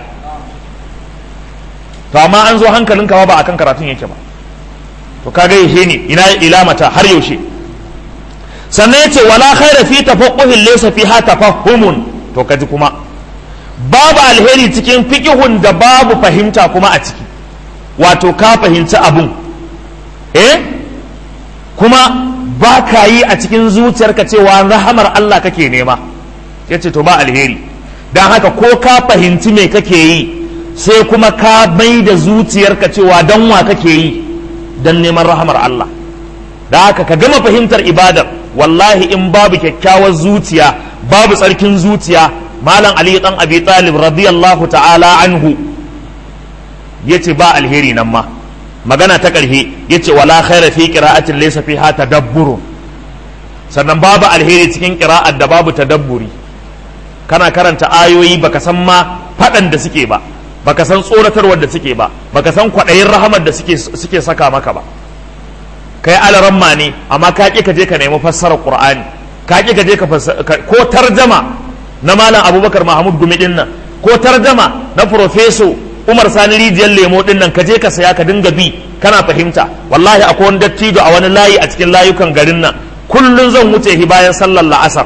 to amma an zo hankalinka ba akan karatun yake ba to kaga yaushe ne ina ilamata har yaushe sannan yace wala khaira fi tafaqquhin laysa fiha tafahhumun to kaji kuma babu alheri cikin fiqihun da babu fahimta kuma a ciki wato ka fahimci abun eh kuma ba ka yi a cikin zuciyarka cewa rahamar Allah kake nema yace to ba alheri don haka ko ka fahimci me kake yi sai kuma ka mai da zuciyarka cewa don wa kake yi don neman rahamar Allah da haka ka gama fahimtar ibadar wallahi in babu kyakkyawar zuciya babu tsarkin zuciya malam ali dan abi talib radiyallahu ta'ala anhu yace ba alheri nan ma magana ta ƙarshe yace wala khaira fi qira'atin laysa fiha tadabbur sannan babu alheri cikin qira'ar da babu tadabburi kana karanta ayoyi baka san ma fadan da suke ba baka san tsoratarwar da suke ba baka san kwaɗayin rahamar da suke suke saka maka ba kai alaramma ne amma ka ƙi ka je ka nemi fassarar qur'ani ka ƙi ka je ka ko tarjama na malam abubakar mahmud gumi din nan ko tarjama na profeso umar sani rijiyar lemo din nan ka je ka saya ka dinga bi kana fahimta wallahi akwai wani dattijo a wani layi a cikin layukan garin nan kullun zan wuce shi bayan sallar la'asar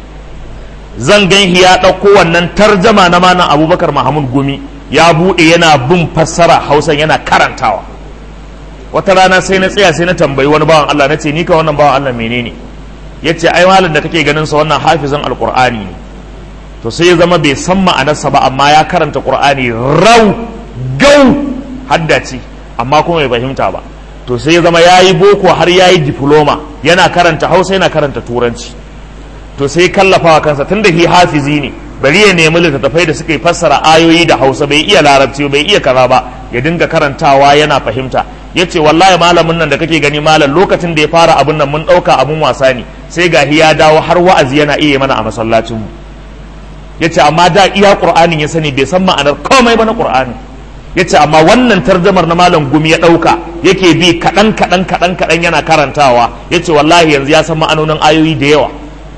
zan gan shi ya ɗauko wannan tarjama na malam abubakar mahmud gumi ya buɗe yana bin fassara hausa yana karantawa wata rana sai na tsaya sai na tambayi wani bawan Allah na ce ni ka wannan bawan Allah menene ya ce ai malam da kake ganin sa wannan hafizan alqur'ani ne to sai ya zama bai san ma'anarsa ba amma ya karanta qur'ani rau gau haddace amma kuma bai fahimta ba to sai ya zama yayi boko har yayi diploma yana karanta hausa yana karanta turanci to sai kallafawa kansa tunda hi hafizi ne bari ya nemi littattafai da suka yi fassara ayoyi da hausa bai iya larabci bai iya kaza ba ya dinga karantawa yana fahimta ya ce wallahi malamin nan da kake gani malam lokacin da ya fara abun nan mun ɗauka abun wasa ne sai gahi ya dawo har wa'azi yana iya mana a masallacin mu ya ce amma da iya ƙur'anin ya sani bai san ma'anar komai ba na ƙur'anin ya ce amma wannan tarjamar na malam gumi ya ɗauka yake bi kaɗan kaɗan kaɗan kaɗan yana karantawa ya ce wallahi yanzu ya san ma'anonin ayoyi da yawa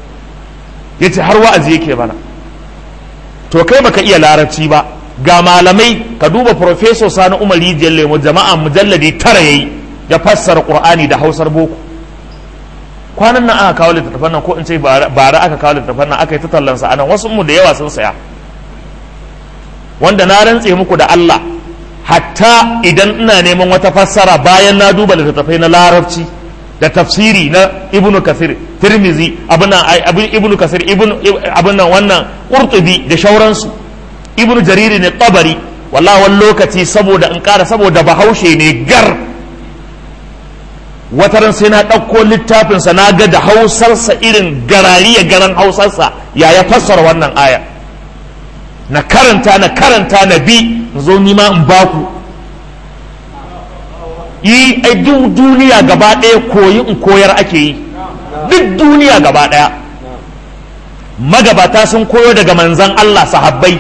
ya ce har wa'azi yake mana to kai baka iya larabci ba ga malamai ka duba professor sani umar rijiyar lemo jama'a mujalladi tara yayi ya fassara qur'ani da hausar boko kwanan nan aka kawo littattafan nan ko in ce bara aka kawo littattafan nan aka yi ta tallansa anan wasu mu da yawa sun saya wanda na rantse muku da Allah hatta idan ina neman wata fassara bayan na duba littattafai na larabci da tafsiri na ibnu kasir tirmizi abin ibnu kasir abin nan wannan qurtubi da shauransu ibnu jariri ne tabari wallahi wani lokaci saboda in kara saboda bahaushe ne gar wataran sai na ɗauko littafinsa na ga da hausarsa irin garariya garan hausarsa ya ya fassara wannan aya na karanta na karanta na bi zo nima in baku yi ai duk duniya gaba ɗaya koyi in koyar ake yi duk duniya gaba ɗaya magabata sun koyo daga manzan Allah sahabbai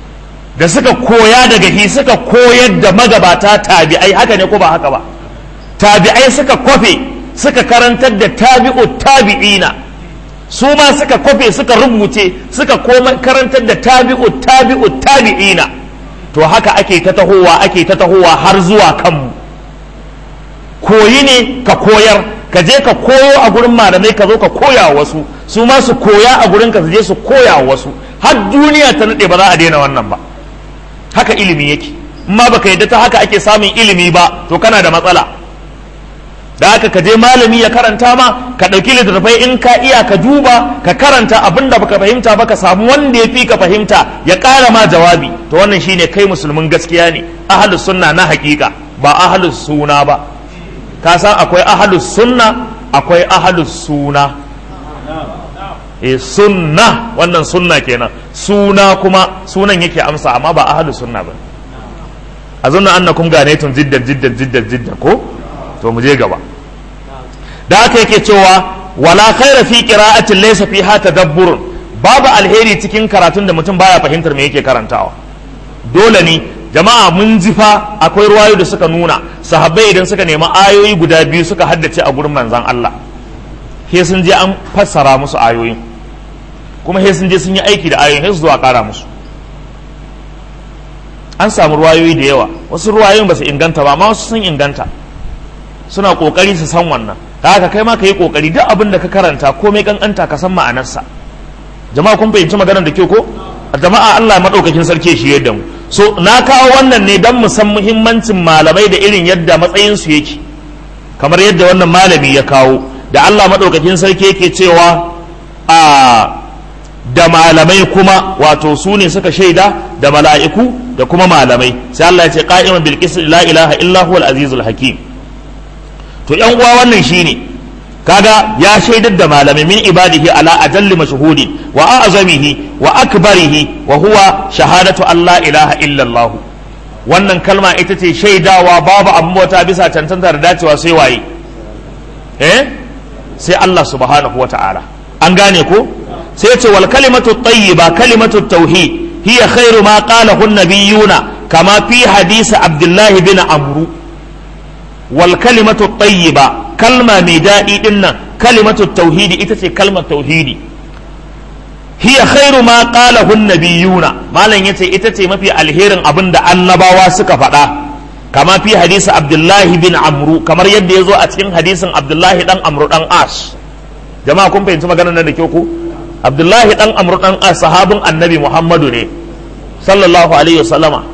da suka koya daga hi suka koyar da magabata tabi'ai haka ne ko ba haka ba tabi'ai suka kwafe suka karantar da tabi'u tabi'ina su ma suka kwafe suka rubuce suka koma karantar da tabi'u tabi'u tabi'ina to haka ake ta tahowa ake ta tahowa har zuwa kanmu koyi ne ka koyar ka je ka koyo a gurin malamai ka zo ka koya wa wasu su ma su koya a gurin ka su je su koya wa wasu har duniya ta nade ba za a daina wannan ba haka ilimi yake amma baka yadda ta haka ake samun ilimi ba to kana da matsala da haka ka je malami ya karanta ma ka ɗauki littattafai in ka iya ka duba ka karanta abin da baka fahimta ba ka samu wanda ya fi ka fahimta ya ƙara ma jawabi to wannan shine kai musulmin gaskiya ne ahlus sunna na hakika ba ahlus suna ba ka san akwai ahlus sunna akwai ahlus suna e sunna wannan sunna kenan suna kuma sunan yake amsa amma ba ahlus sunna ba azunna annakum ganaytum jiddan jiddan jiddan jiddan ko to mu je gaba da haka yake cewa wala khaira fi qira'atin laysa fiha tadabburun babu alheri cikin karatun da mutum baya fahimtar me yake karantawa dole ne jama'a mun ji fa akwai ruwayo da suka nuna sahabbai idan suka nemi ayoyi guda biyu suka haddace a gurin manzon Allah he sun je an fassara musu ayoyin kuma he sun je sun yi aiki da ayoyin he su zuwa kara musu an samu ruwayoyi da yawa wasu ruwayoyin ba su inganta ba amma wasu sun inganta suna kokari su san wannan da haka kai ma ka yi kokari duk abin da ka karanta komai kankanta ka san ma'anarsa jama'a kun fahimci maganar da kyau ko jama'a Allah madaukakin sarki shi yadda mu so na kawo wannan ne don mu san muhimmancin malamai da irin yadda matsayin su yake kamar yadda wannan malami ya kawo da Allah madaukakin sarki yake cewa a da malamai kuma wato su ne suka shaida da mala'iku da kuma malamai sai Allah ya ce qa'iman bil qist la ilaha illa huwal azizul hakim to yan uwa wannan shine kaga ya shaidar da malamai min ibadihi ala ajalli mashhudi wa a'zamihi wa akbarihi wa huwa shahadatu Allah ilaha illa Allah wannan kalma ita ce shaidawa babu abin bauta bisa cancanta da dacewa sai waye eh sai Allah subhanahu wa ta'ala an gane ko sai ya ce wal kalimatu tayyiba kalimatu tauhid hiya khairu ma qalahu an-nabiyuna kama fi hadisi Abdullahi bin Amru wal kalimatu tayyiba kalma mai daɗi din nan kalimatu tauhidi ita ce kalmar tauhidi hiya khairu ma qalahu an-nabiyuna malam yace ita ce mafi alherin abin da annabawa suka faɗa kama fi hadisi Abdullahi bin Amru kamar yadda ya zo a cikin hadisin Abdullahi dan Amru dan As jama'a kun fahimci maganar nan da kyau ko Abdullahi dan Amru dan As sahabin Annabi Muhammadu ne sallallahu alaihi wasallama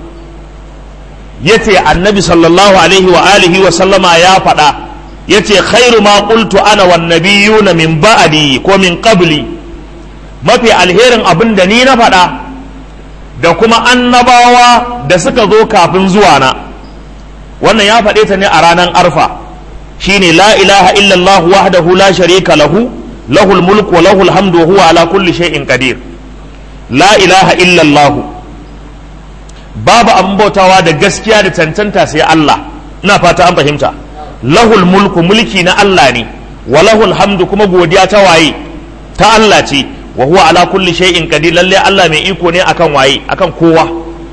yace Annabi sallallahu alaihi wa alihi wa sallama ya faɗa yace khairu ma qultu ana wan nabiyuna min ba'di ko min qabli mafi alherin abin da ni na faɗa da kuma annabawa da suka zo kafin zuwa na wannan ya faɗe ta ne a ranar arfa shine la ilaha illallah wahdahu la sharika lahu lahul mulku wa lahul hamdu wa huwa ala kulli shay'in qadir la ilaha illallah babu abin bautawa da gaskiya da cancanta sai Allah ina fata an fahimta lahul mulku mulki na Allah ne wa lahul hamdu kuma godiya ta waye ta Allah ce wa huwa ala kulli shay'in qadir lalle Allah mai iko ne akan waye akan kowa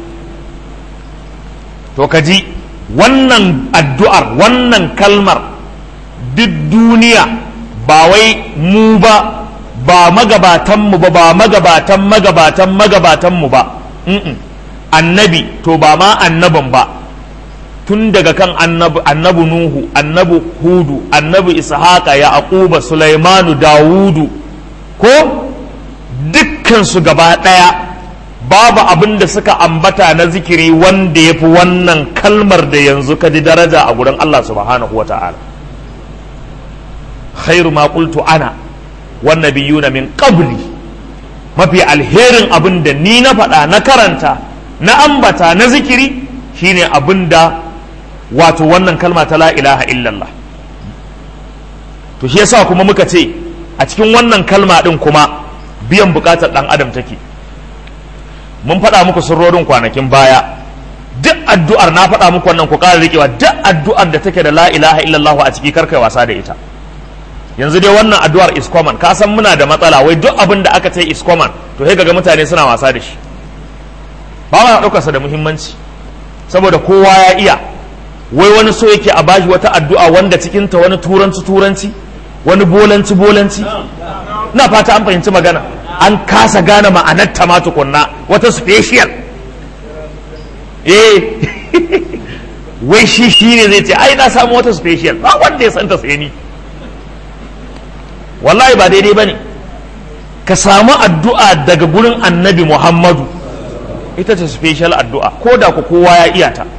to kaji wannan addu'ar wannan kalmar duk duniya ba wai mu ba ba magabatanmu ba ba magabatan magabatan magabatanmu ba annabi to ba ma annabin ba tun daga kan annabi nuhu annabi hudu annabi ishaqa yaquba sulaimanu dawudu ko dukkansu gaba ɗaya babu abin da suka ambata na zikiri wanda ya fi wannan kalmar da yanzu ka ji daraja a gurin Allah subhanahu wa ta'ala khairu ma qultu ana wan nabiyuna min qabli mafi alherin abin da ni na faɗa na karanta na ambata na zikiri shine abin da wato wannan kalma ta la ilaha illallah to shi yasa kuma muka ce a cikin wannan kalma din kuma biyan bukatar dan adam take mun faɗa muku sirrorin kwanakin baya duk addu'ar na faɗa muku wannan ku ƙara riƙewa duk addu'ar da take da la ilaha illallah a ciki karkai wasa da ita yanzu dai wannan addu'ar is common ka san muna da matsala wai duk abin da aka ce is common to sai ga mutane suna wasa da shi ba ma ɗaukar sa da muhimmanci saboda kowa ya iya wai wani so yake a bashi wata addu'a wanda cikinta wani turanci turanci wani bolanci bolanci na fata an fahimci magana an kasa gane ma'anar ta ma tukunna wata special eh wai shi shi ne zai ce ai na samu wata special ba wanda ya santa sai ni wallahi ba daidai ba ne ka samu addu'a daga gurin annabi muhammadu ita ce special addu'a ko da ku kowa ya iya ta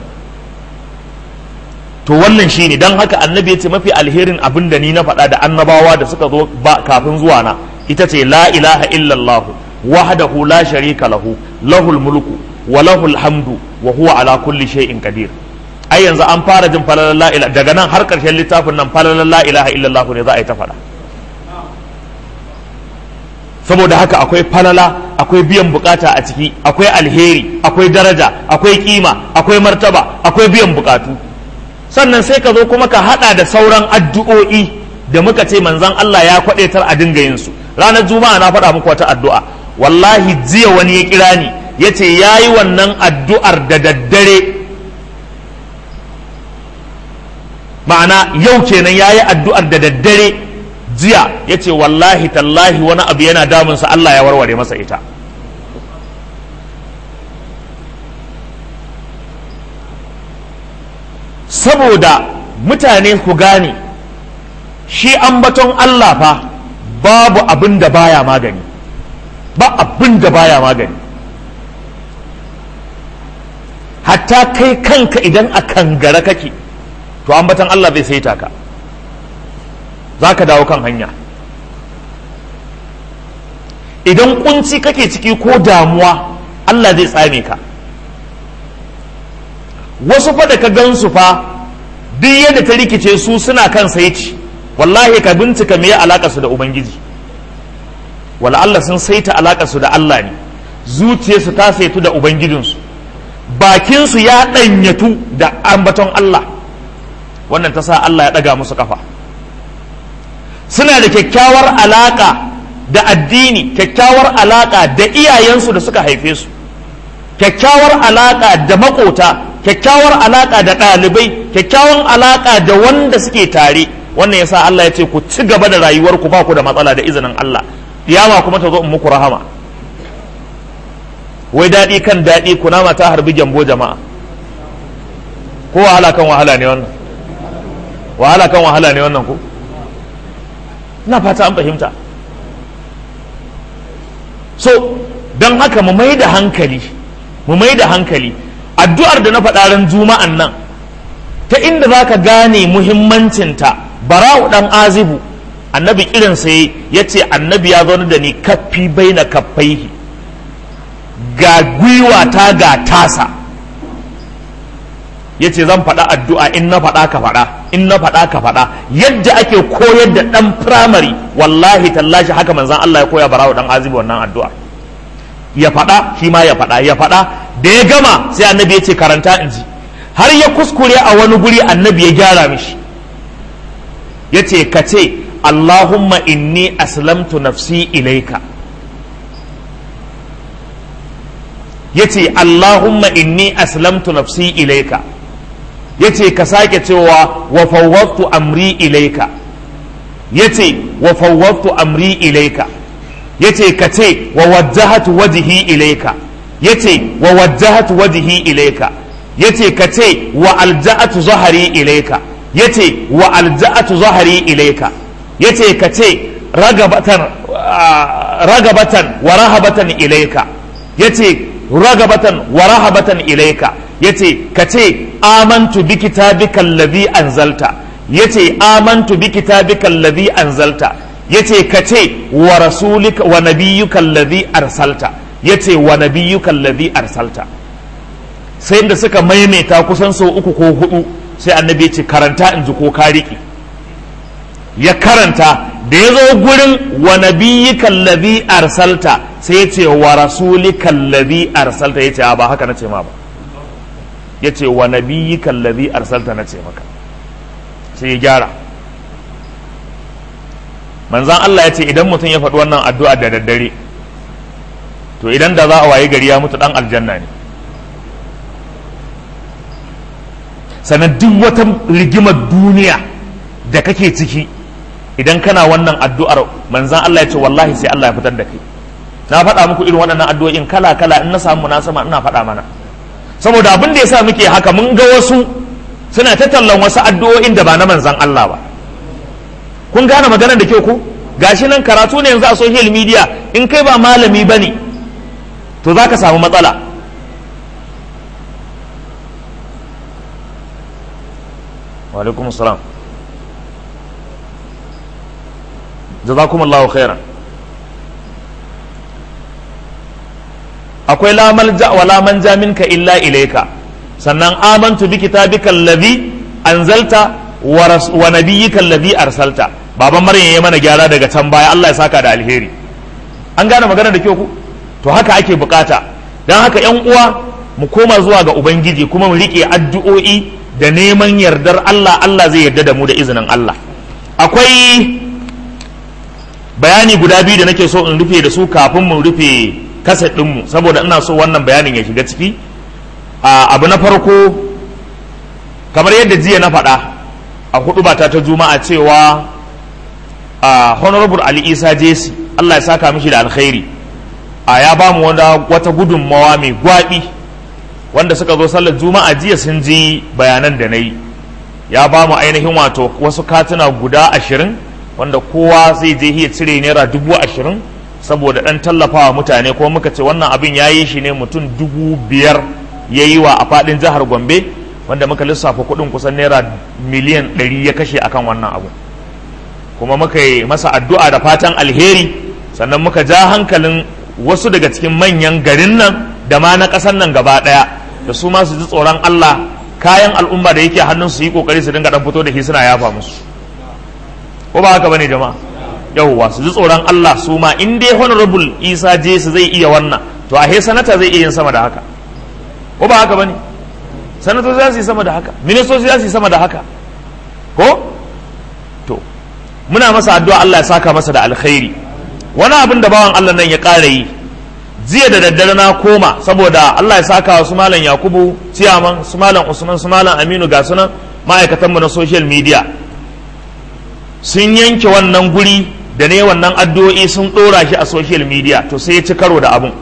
to wannan shi ne don haka annabi ya ce mafi alherin abin da ni na faɗa da annabawa da suka zo ba kafin zuwa na ita ce la ilaha illallahu wahdahu la sharika lahu lahul mulku wa lahul hamdu wa huwa ala kulli shay'in qadir ai yanzu an fara jin falalar la ilaha daga nan har karshen littafin nan falalar la ilaha illallah ne za a yi ta faɗa saboda haka akwai falala akwai biyan bukata a ciki akwai alheri akwai daraja akwai kima akwai martaba akwai biyan bukatu sannan sai ka zo kuma ka hada da sauran addu'o'i da muka ce manzon Allah ya kwadaitar a dinga yin su ranar juma'a na faɗa muku wata addu'a wallahi jiya wani ya kira ni ya ce ya yi wannan addu'ar da daddare ma'ana yau kenan ya yi addu'ar da daddare jiya ya ce wallahi tallahi wani abu yana damunsa Allah ya warware masa ita saboda mutane ku gane shi ambaton Allah fa babu abin da baya magani ba abin da baya magani hatta kai kanka idan a kangara kake to ambaton Allah zai saita ka za ka dawo kan hanya idan kunci kake ciki ko damuwa Allah zai tsame ka wasu fa da ka gansu fa duk yadda ta rikice su suna kan saici wallahi ka bincika me alaka su da ubangiji wala Allah sun saita alaka su da Allah ne zuciyarsu ta saitu da ubangijinsu bakinsu ya ɗanyatu da ambaton Allah wannan ta sa Allah ya ɗaga musu kafa suna da kyakkyawar alaka da addini kyakkyawar alaka da iyayensu da suka haife su kyakkyawar alaka da makota kyakkyawar alaka da ɗalibai kyakkyawar alaka da wanda suke tare wannan yasa Allah ya ce ku ci gaba da rayuwar ku ba ku da matsala da izinin Allah kiyama kuma ta zo in muku rahama wai daɗi kan daɗi kunama ta harbi gyambo jama'a ko wahala kan wahala ne wannan wahala kan wahala ne wannan ko na fata an fahimta so don haka mu mai da hankali mu mai da hankali addu'ar da na faɗa ran juma'an nan ta inda za ka gane muhimmancinta bara'u ɗan azibu annabi kiran sai ya ce annabi ya zaune da ni kaffi bai na kaffaihi ga gwiwa ta ga tasa ya ce zan faɗa addu'a in na faɗa ka faɗa in na faɗa ka faɗa yadda ake koyar da ɗan firamare wallahi tallashi haka manzan Allah ya koya barawa ɗan azibi wannan addu'a ya faɗa shi ma ya faɗa ya faɗa da ya gama sai annabi ya ce karanta in ji har ya kuskure a wani guri annabi ya gyara mishi ya ce ka ce Allahumma inni aslamtu nafsi ilaika ya ce Allahumma inni aslamtu nafsi ilaika ya ce ka sake cewa wa fawwattu amri ilaika ya ce wa fawwattu amri ilaika ya ce ka ce wa wajjahatu wajihi ilaika ya ce wa wajjahatu wajihi ilaika ya ce ka ce wa alja'atu zahari ilaika ya ce wa alja'atu zahari ilaika ya ce ka ce ragabatan ragabatan wa rahabatan ilaika ya ce ragabatan wa rahabatan ilaika yace ka ce amantu bi kitabika allazi anzalta yace amantu bi kitabika allazi anzalta yace ka ce wa rasulika wa nabiyyuka allazi arsalta yace wa nabiyyuka allazi arsalta sai da suka maimaita kusan sau uku ko hudu sai annabi ya ce karanta in ji ko ka riƙe ya karanta da ya zo gurin wa nabiyyika allazi arsalta sai ya ce wa rasulika allazi arsalta ya ce ba haka na ce ma ba ya ce wa nabiyyika allazi arsalta na ce maka sai ya gyara manzan Allah ya ce idan mutum ya faɗi wannan addu'a da daddare to idan da za a waye gari ya mutu dan aljanna ne sannan duk wata rigimar duniya da kake ciki idan kana wannan addu'ar manzan Allah ya ce wallahi sai Allah ya fitar da kai na faɗa muku irin waɗannan addu'o'in kala kala in na samu munasaba ina faɗa mana saboda abin da yasa muke haka mun ga wasu suna ta tallan wasu addu'o'in da ba na manzan Allah ba kun gane maganar da kyau ku gashi nan karatu ne yanzu a social media in kai ba malami bane to za ka samu matsala wa alaikum salam jazakumullahu khairan akwai la malja wa la manja minka illa ilayka sannan amantu bi kitabika allazi anzalta wa nabiyyika allazi arsalta baban maryam ya mana gyara daga can baya Allah ya saka da alheri an gane magana da kyau ku to haka ake bukata dan haka yan uwa mu koma zuwa ga ubangiji kuma mu rike addu'o'i da neman yardar Allah Allah zai yarda da mu da izinin Allah akwai bayani guda biyu da nake so in rufe da su kafin mu rufe kaset ɗinmu saboda ina so wannan bayanin ya shiga ciki abu na farko kamar yadda jiya na faɗa a hudu bata ta juma'a cewa honorable ali isa jesi allah ya saka mishi da alkhairi a ya ba mu wata gudunmawa mai gwaɓi wanda suka zo sallar juma'a jiya sun ji bayanan da na yi ya ba mu ainihin wato wasu katuna guda ashirin wanda kowa zai je iya cire naira dubu ashirin saboda ɗan tallafawa mutane ko muka ce wannan abin ya yi shi ne mutum dubu biyar ya yi wa a faɗin jihar gombe wanda muka lissafa kuɗin kusan naira miliyan ɗari ya kashe akan wannan abu kuma muka yi masa addu'a da fatan alheri sannan muka ja hankalin wasu daga cikin manyan garin nan da ma na ƙasar nan gaba ɗaya da su ma su ji tsoron Allah kayan al'umma da yake hannun su yi kokari su dinga dan fito da shi suna yafa musu ko ba haka bane jama'a yawwa su ji tsoron Allah su ma in dai honorable Isa je su zai iya wannan to a he sanata zai iya yin sama da haka ko ba haka bane sanatoci za su yi sama da haka ministoci za su yi sama da haka ko to muna masa addu'a Allah ya saka masa da alkhairi wani abin da bawan Allah nan ya ƙara yi jiya da daddare na koma saboda Allah ya saka wa su malam Yakubu ciyaman su malam Usman su malam Aminu ga sunan ma'aikatan mu na social media sun yanke wannan guri da ne wannan addu'o'i sun ɗora shi a social media to sai ya ci karo da abun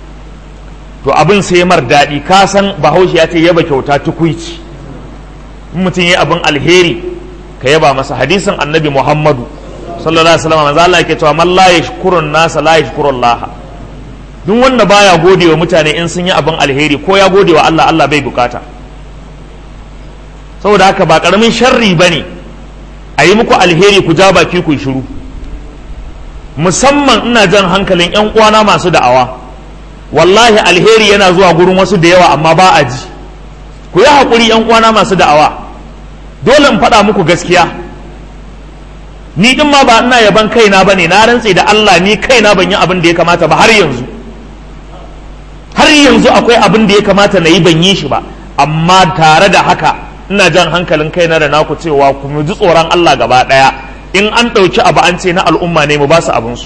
to abin sai mar daɗi ka san bahaushe ya ce yaba kyauta tukuici in mutum ya abin alheri ka yaba masa hadisin annabi muhammadu sallallahu alaihi wasallam manzo Allah yake cewa man la yashkurun nasa la yashkurun laha duk wanda baya gode wa mutane in sun yi abin alheri ko ya gode wa Allah Allah bai bukata saboda haka ba karamin sharri bane a yi muku alheri ku ja baki ku shiru musamman ina jan hankalin yan uwana masu da'awa wallahi alheri yana zuwa gurin wasu da yawa amma ba a ji ku yi haƙuri yan uwana masu da'awa dole in faɗa muku gaskiya ni din ma ba ina yaban kaina bane na rantse da Allah ni kaina ban yi abin da ya kamata ba har yanzu har yanzu akwai abin da ya kamata na yi ban yi shi ba amma tare da haka ina jan hankalin kaina da naku cewa ku mu ji tsoron Allah gaba ɗaya in an ɗauki abu an ce na al'umma ne mu ba su abinsu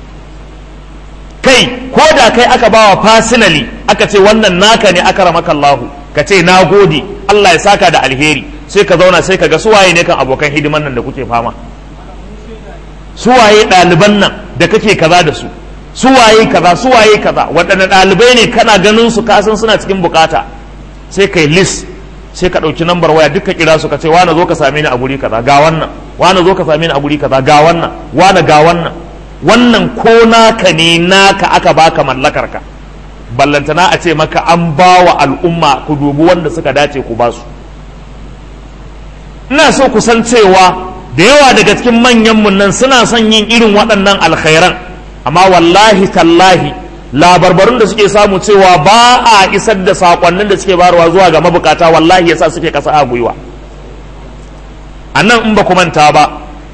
kai ko da kai aka bawa fasinali aka ce wannan naka ne aka ramaka Allahu ka ce na gode Allah ya saka da alheri sai ka zauna sai ka ga suwaye ne kan abokan hidiman nan da kuke fama suwaye ɗaliban nan da kake kaza da su suwaye kaza suwaye kaza waɗanne ɗalibai ne kana ganin su kasan suna cikin bukata sai kai list sai ka ɗauki nambar waya duka kira su ka ce wane zo ka same ni a guri kaza ga wannan wane zo ka same ni a guri kaza ga wannan wane ga wannan wannan ko naka ne naka aka baka mallakar ka ballantana a ce maka an ba wa al'umma ku dubi wanda suka dace ku ba su ina so ku san cewa da yawa daga cikin manyan mun nan suna son yin irin waɗannan alkhairan amma wallahi tallahi labarbarun da suke samu cewa ba a isar da sakonnin da suke barwa zuwa ga mabukata wallahi yasa suke kasa a gwiwa a nan in ba ku manta ba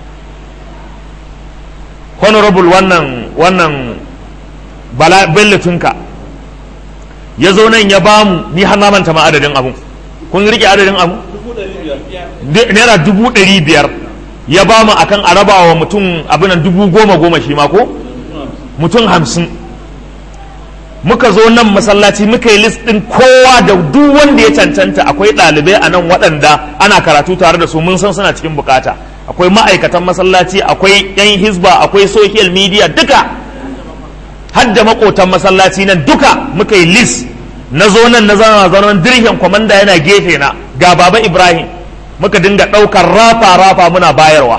honorable wannan wannan bala bellatunka ya zo nan ya bamu ni har na manta ma adadin abun kun rike adadin abu naira dubu ɗari biyar ya ba mu akan a raba wa mutum abinan dubu goma goma shi ma ko mutum hamsin muka zo nan masallaci muka yi list ɗin kowa da duk wanda ya cancanta akwai ɗalibai a nan waɗanda ana karatu tare da su mun san suna cikin bukata akwai ma'aikatan masallaci akwai 'yan hisba akwai social media duka har da makotan masallaci nan duka muka yi list na zo nan na zama zanen dirhin kwamanda yana gefe na ga baba ibrahim muka dinga ɗaukar rafa rafa muna bayarwa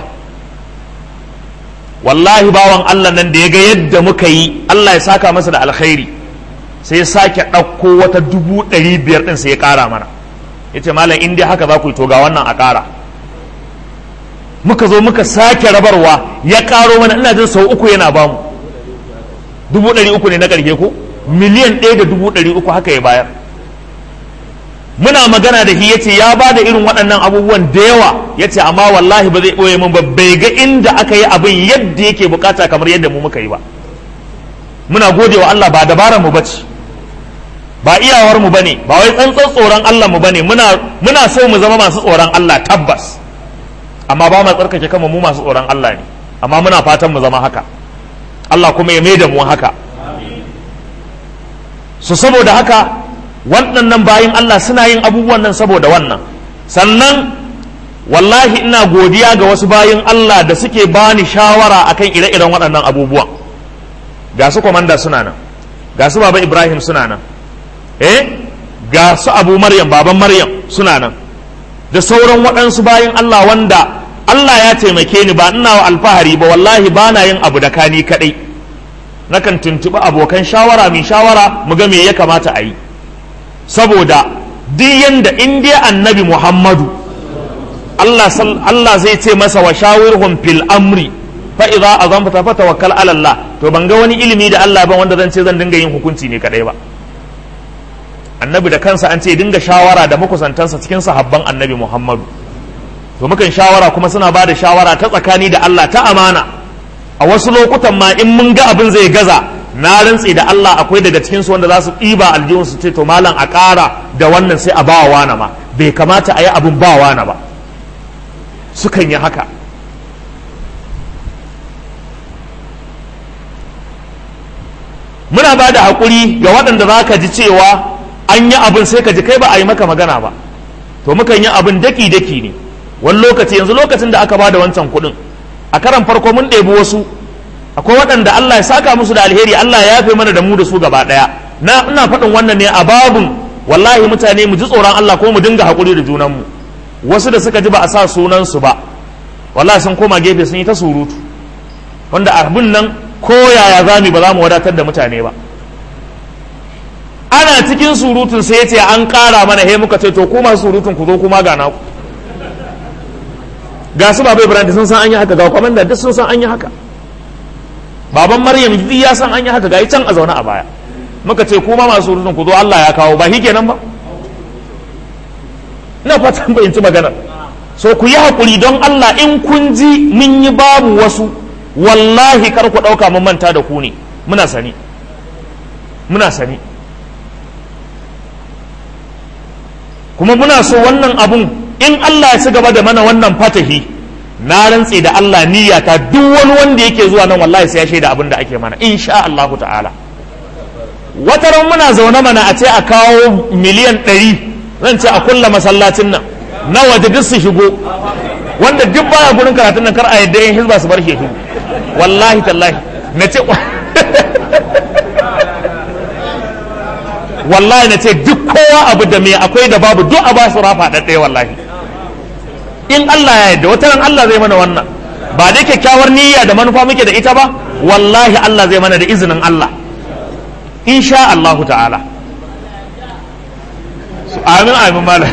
wallahi bawan allah nan da ya ga yadda muka yi allah ya saka masa da alkhairi sai ya sake ɗauko wata dubu ɗari biyar ɗin sai ya ƙara mana ya ce malam in dai haka za ku yi to ga wannan a ƙara muka zo muka sake rabarwa ya ƙaro mana ina jin sau uku yana bamu dubu ɗari uku ne na ƙarshe ko miliyan ɗaya da dubu ɗari uku haka ya bayar muna magana da shi yace ya ba da irin waɗannan abubuwan da yawa yace amma wallahi ba zai ɓoye min ba bai ga inda aka yi abin yadda yake bukata kamar yadda mu muka yi ba muna gode wa Allah ba dabarar mu bace ba iyawar mu bane ba wai tsantsan tsoron Allah mu bane muna muna so mu zama masu tsoron Allah tabbas amma ba mu tsarkake kanmu mu masu tsoron Allah ne amma muna fatan mu zama haka Allah kuma ya mai da mu haka su saboda haka waɗannan bayin Allah suna yin abubuwan nan saboda wannan sannan wallahi ina godiya ga wasu bayin Allah da suke bani shawara akan ire-iren waɗannan abubuwan ga su kwamanda suna nan ga su baba Ibrahim suna nan eh ga su abu Maryam baban Maryam suna nan da sauran waɗansu bayin Allah wanda Allah ya taimake ni ba ina wa alfahari ba wallahi ba na yin abu da kani kaɗai nakan tuntuɓi abokan shawara mai shawara mu ga me ya kamata a yi saboda duk yanda in dai annabi muhammadu Allah, Allah zai ce masa wa shawirhum fil amri fa idza azamta fa tawakkal ala Allah to ban ga wani ilimi da Allah ban wanda zan ce zan dinga yin hukunci ne kadai ba annabi da kansa an ce dinga shawara da makusantansa cikin sahabban annabi muhammadu to mukan shawara kuma suna ba da shawara ta tsakani da Allah ta amana a wasu lokutan ma in mun ga abin zai gaza na rantse da Allah akwai daga cikinsu wanda za su ɗiba aljihun su ce to malam a ƙara da wannan sai a ba wa wana ma bai kamata a yi abin ba wana ba sukan yi haka muna ba da haƙuri ga waɗanda za ka ji cewa an yi abin sai ka ji kai ba a yi maka magana ba to mukan yi abin daki-daki ne wani lokaci yanzu lokacin da aka ba da wancan kuɗin a karan farko mun ɗebi wasu akwai waɗanda Allah ya saka musu da alheri Allah ya yafe mana da mu da su gaba ɗaya na ina faɗin wannan ne a babun wallahi mutane mu ji tsoron Allah ko mu dinga haƙuri da junanmu wasu da suka ji ba a sa sunansu ba wallahi sun koma gefe sun yi ta surutu wanda abin nan ko yaya zami ba za mu wadatar da mutane ba ana cikin surutun sai ya ce an ƙara mana he muka ce to kuma surutun ku zo kuma ga naku ga su baba ibrahim sun san an yi haka ga kwamanda duk sun san an yi haka baban maryam duk ya san an yi haka ga can a zaune a baya muka ce kuma masu surutun ku zo Allah ya kawo ba shi kenan ba ina fatan bayyanci magana so ku yi hakuri don Allah in kun ji mun yi babu wasu wallahi kar ku ɗauka mun manta da ku ne muna sani muna sani kuma muna so wannan abun in Allah ya ci gaba da mana wannan fatahi na rantse da Allah niyyata duk wani wanda yake zuwa nan wallahi sai ya shaida abin da ake mana insha Allah ta'ala wata ran muna zaune mana a ce a kawo miliyan ɗari zan ce a kulla masallacin nan na waje duk su shigo wanda duk baya gurin karatun nan kar a yadda yin hizba su bar shi wallahi tallahi na ce wallahi na ce duk kowa abu da me akwai da babu duk a ba su rafa ɗaɗɗaya wallahi in Allah ya yarda wata ran Allah zai mana wannan ba dai kyakkyawar niyya da manufa muke da ita ba wallahi Allah zai mana da izinin Allah insha Allah ta'ala amin amin mala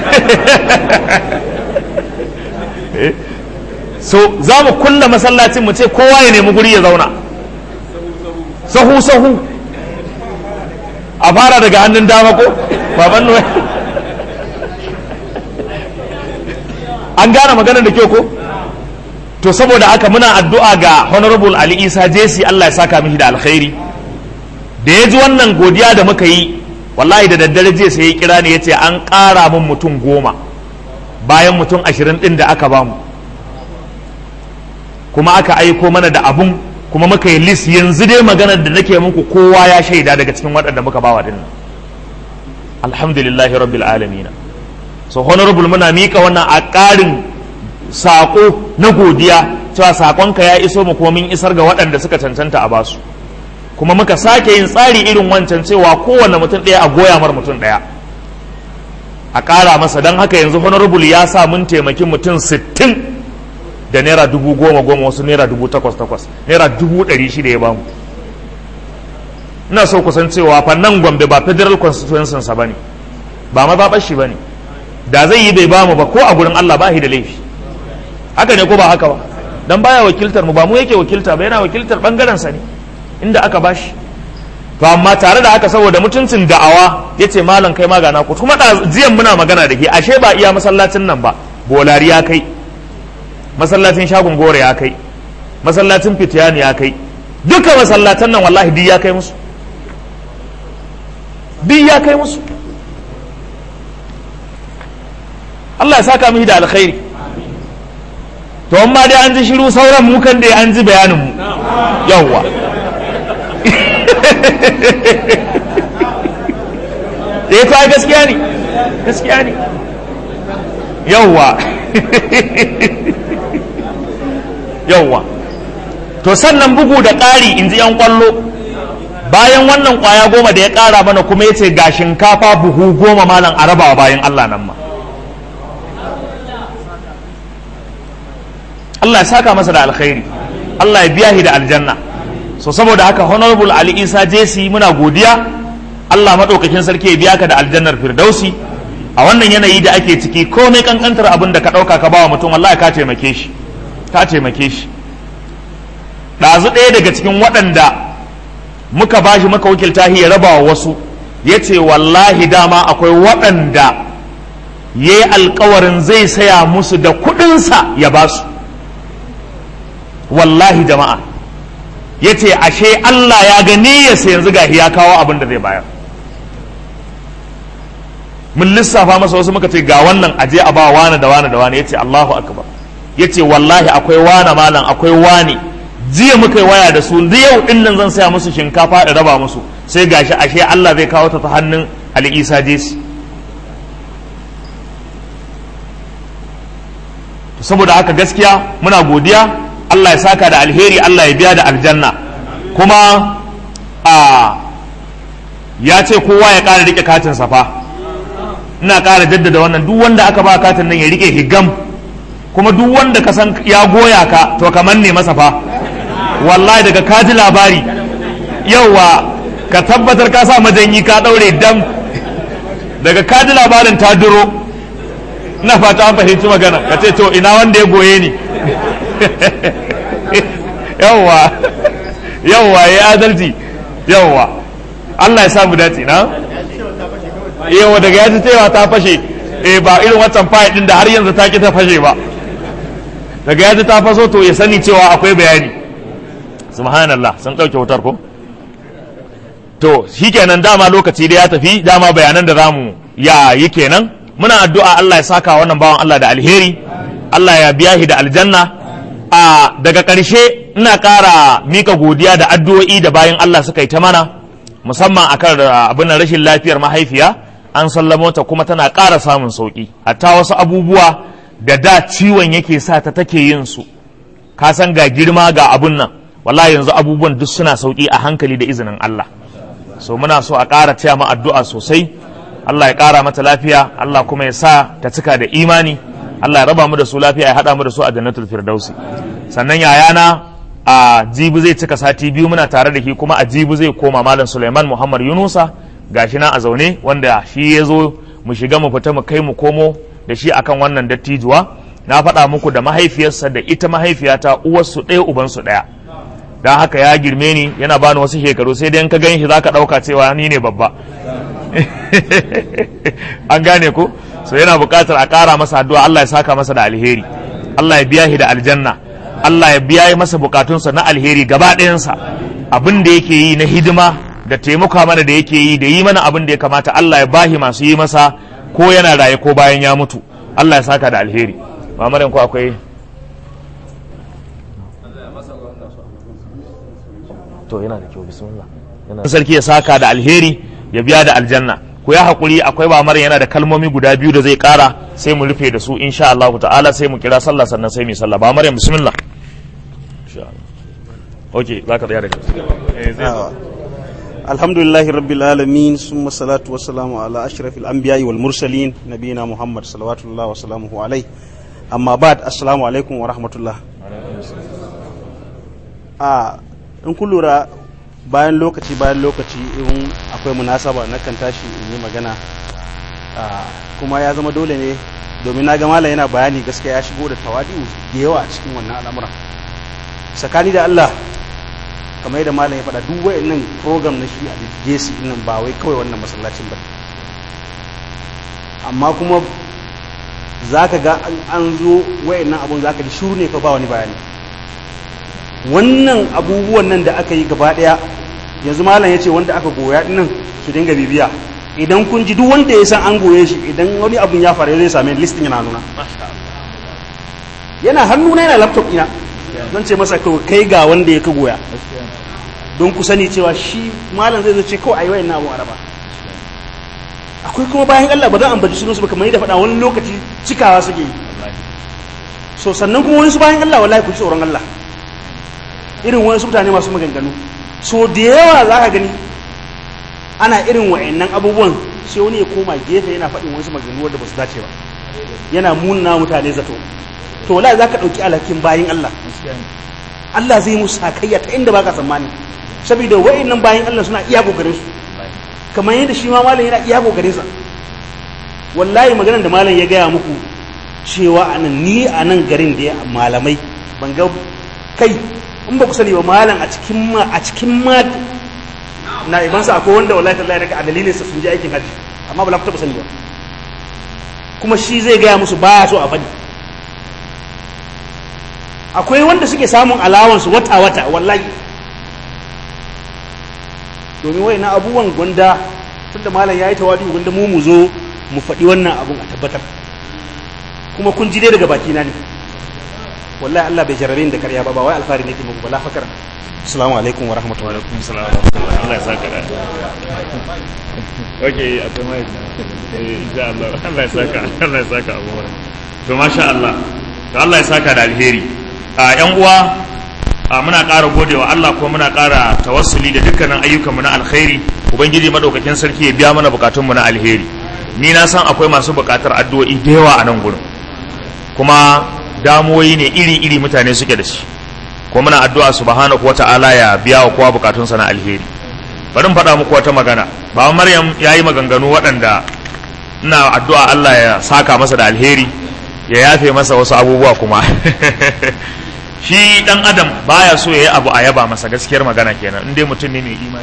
so za mu kulla masallacin mu ce kowa ya nemi guri ya zauna sahu sahu a fara daga hannun dama ko baban nuwa an gane maganar da ke ko to saboda haka muna addu'a ga honorable ali isa jesi allah ya saka mishi da alkhairi da ya ji wannan godiya da muka yi wallahi da daddare jiya sai ya kira ni ya ce an ƙara min mutum goma bayan mutum ashirin ɗin da aka bamu kuma aka aiko mana da abun kuma muka yi list yanzu dai maganar da nake muku kowa ya shaida daga cikin waɗanda muka bawa dinnan alhamdulillahi rabbil alamin so honorable muna mika wannan a ƙarin saƙo na godiya cewa saƙonka ya iso mu kuma mun isar ga waɗanda suka cancanta a basu kuma muka sake yin tsari irin wancan cewa kowane mutum ɗaya a goya mar mutum ɗaya a ƙara masa don haka yanzu honorable ya sa mun taimaki mutum sittin da naira dubu goma goma wasu naira dubu takwas takwas naira dubu ɗari shida ya bamu ina so kusan cewa fa nan gombe ba federal constituency sa bane ba mazaɓar shi bane da zai yi bai bamu ba ko a gurin Allah ba shi da laifi haka ne ko ba haka ba dan baya wakiltar mu ba mu yake wakilta ba yana wakiltar bangaren sa ne inda aka bashi to amma tare da haka saboda mutuncin da'awa yace malam kai magana ku kuma jiyan muna magana da ke ashe ba iya masallacin nan ba bolari ya kai masallacin shagon gore ya kai masallacin fitiyani ya kai duka masallatan nan wallahi duk ya kai musu duk ya kai musu Allah ya saka mishi da alkhairi to amma dai an ji shiru sauran mu kan dai an ji bayanin mu yawwa eh to ai gaskiya ne gaskiya ne yawwa yawwa to sannan bugu da ƙari in ji 'yan ƙwallo bayan wannan ƙwaya goma da ya ƙara mana kuma ya ce ga shinkafa buhu goma malam a rabawa bayan Allah nan ma Allah ya saka masa da alkhairi Allah ya biya shi da aljanna so saboda haka honorable Ali Isa Jesi muna godiya Allah maɗaukakin sarki ya biya ka da aljannar firdausi a wannan yanayi da ake ciki komai kankantar abin da ka ɗauka ka bawa mutum wallahi ka taimake shi ka taimake shi ɗazu ɗaya daga cikin waɗanda muka bashi muka wakilta ya raba wa wasu ya ce wallahi dama akwai waɗanda ya yi alkawarin zai saya musu da kuɗinsa ya ba su wallahi jama'a ya ce ashe Allah ya gani ya yanzu gahi ya kawo abin da zai bayar mun lissafa masa wasu muka ce ga wannan aje a ba wani da wani da wani ya ce Allahu akbar ya ce wallahi akwai wani malam akwai wani jiya muka yi waya da su yau din nan zan saya musu shinkafa da raba musu sai gashi ashe Allah zai kawo ta ta hannun Ali Isa Jesi saboda haka gaskiya muna godiya Allah ya saka da alheri Allah ya biya da aljanna kuma a ya ce kowa ya ƙara rike katin safa ina ƙara jaddada wannan duk wanda aka ba katin nan ya rike higam kuma duk wanda ka san ya goya ka to kamar ne masa fa wallahi daga ka ji labari yauwa ka tabbatar ka sa majanyi ka ɗaure dam daga ka ji labarin ta duro ina fata an fahimci magana ka ce to ina wanda ya goye ni yawwa yawwa ya adalci yawwa Allah ya samu dace na yawa daga ya ji cewa ta fashe eh ba irin wancan fayil din da har yanzu ta ki ta fashe ba daga ya ji ta faso to ya sani cewa akwai bayani subhanallah sun ɗauke wutar ko to shikenan dama lokaci da ya tafi dama bayanan da zamu ya yi kenan muna addu'a Allah ya saka wannan bawan Allah da alheri Allah ya biya shi da aljanna a daga ƙarshe ina ƙara mika godiya da addu'o'i da bayan Allah suka yi ta mana musamman akan abin rashin lafiyar mahaifiya an sallamo ta kuma tana ƙara samun sauƙi hatta wasu abubuwa da da ciwon yake sa ta take yin su ka san ga girma ga abun nan wallahi yanzu abubuwan duk suna sauƙi a hankali da izinin Allah so muna so a ƙara taya mu addu'a sosai Allah ya ƙara mata lafiya Allah kuma ya sa ta cika da imani Allah ya raba mu da su lafiya ya haɗa mu da su a jannatul firdausi sannan yayana a jibi zai cika sati biyu muna tare da shi kuma a jibi zai koma malam Suleiman Muhammad Yunusa gashi na a zaune wanda shi ya zo mu shiga mu fita mu kai mu komo da shi akan wannan dattijuwa na faɗa muku da mahaifiyarsa da ita mahaifiyata uwarsu ɗaya ubansu ɗaya don haka ya girme ni yana bani wasu shekaru sai dai in ka gan shi zaka ɗauka cewa ni ne babba an gane ko so yana buƙatar a ƙara masa addu'a Allah ya saka masa da alheri Allah ya biya shi da aljanna Allah ya biya masa bukatunsa na alheri gaba ɗayansa abin da yake yi na hidima da taimaka mana da yake yi da yi mana abin da ya kamata Allah ya bahi masu yi masa ko yana raye ko bayan ya mutu Allah ya saka da alheri mamarin ko akwai to yana da kyau bismillah yana sarki ya saka da alheri ya biya da aljanna ku ya hakuri akwai bamar yana da kalmomi guda biyu da zai kara sai mu rufe da su insha Allah ta'ala sai mu kira sallah sannan sai mu yi sallah ba maryam bismillah insha Allah okay zaka tsaya da kai eh zai zo. الحمد لله رب العالمين ثم الصلاة والسلام على أشرف الأنبياء والمرسلين نبينا محمد صلوات الله وسلامه عليه أما بعد السلام عليكم ورحمة الله a in kun lura bayan lokaci bayan lokaci in akwai munasaba na kan tashi in yi magana a, kuma ya zama dole ne domin na ga malam yana bayani gaskiya ya shigo da tawadi'u da yawa a cikin wannan al'amuran tsakani da Allah kamar yadda malam ya faɗa duk wayannan program na shi a jesi nan ba wai kawai wannan masallacin ba amma kuma za ka ga an- an zo wayannan abun za ka ji shuru ne fa ba wani bayani wannan abubuwan nan da aka yi gaba ɗaya yanzu malam ya ce wanda aka goya nan su dinga bibiya idan kun ji duk wanda ya san an goye shi idan wani abun ya faru zai same ni, listin yana nuna yana hannuna yana laptop ina zan ce masa kawai kai ga wanda ya ka goya don ku sani cewa shi malam zai zo ce kawai ayi wayannan abun araba akwai kuma bayan Allah ba zan ambaci sunansu ba kamar yadda faɗa wani lokaci cikawa suke yi so sannan kuma wani su bayan Allah wallahi ku ji tsoron Allah irin wani su mutane masu maganganu so da yawa za ka gani ana irin wa'annan abubuwan sai wani ya koma gefe yana faɗin wasu maganganu wanda ba su dace ba yana munna mutane zato to wallahi za ka ɗauki alhakin bayan Allah Allah zai musu sakayya ta inda baka tsammani saboda wa'annan bayan Allah suna iya kokarin su kamar yadda shi ma malam yana iya kokarin sa wallahi maganar da malam ya gaya muku cewa anan ni a nan garin da ya malamai ban ga kai in ba ku sani ba malam a cikin ma a cikin ma na ibansa akwai wanda wallahi tallahi daga a dalilin sa sun je aikin hajji amma ba la ku taba sani ba kuma shi zai gaya musu baya so a faɗi akwai wanda suke samun alawansu wata wata wallahi domin wai na abubuwan gwanda tunda malam ya yi tawadi gwanda mu mu zo mu faɗi wannan abun a tabbatar kuma kun ji dai daga baki na ne wallahi Allah bai jarabe ni da karya ba ba wai alfahari ne ke muku bala fakar assalamu alaikum wa rahmatullahi alaikum salam wa rahmatullahi Allah ya saka da okay akwai mai eh insha Allah Allah ya saka Allah ya saka abu to masha Allah to Allah ya saka da alheri a yan uwa a muna ƙara godewa Allah kuma muna ƙara tawassuli da dukkanin ayyukanmu na alkhairi ubangiji madaukakin sarki ya biya mana bukatunmu na alheri ni na san akwai masu bukatar addu'o'i da yawa a nan gurin kuma damuwoyi ne iri-iri mutane suke da shi kuma muna addu'a subhanahu wata'ala ya biya wa kowa bukatunsa na alheri bari in faɗa muku wata magana baba maryam ya yi maganganu waɗanda ina addu'a Allah ya saka masa da alheri ya yafe masa wasu abubuwa kuma shi dan adam baya so ya yi abu a yaba masa gaskiyar magana kenan in dai mutum ne mai imani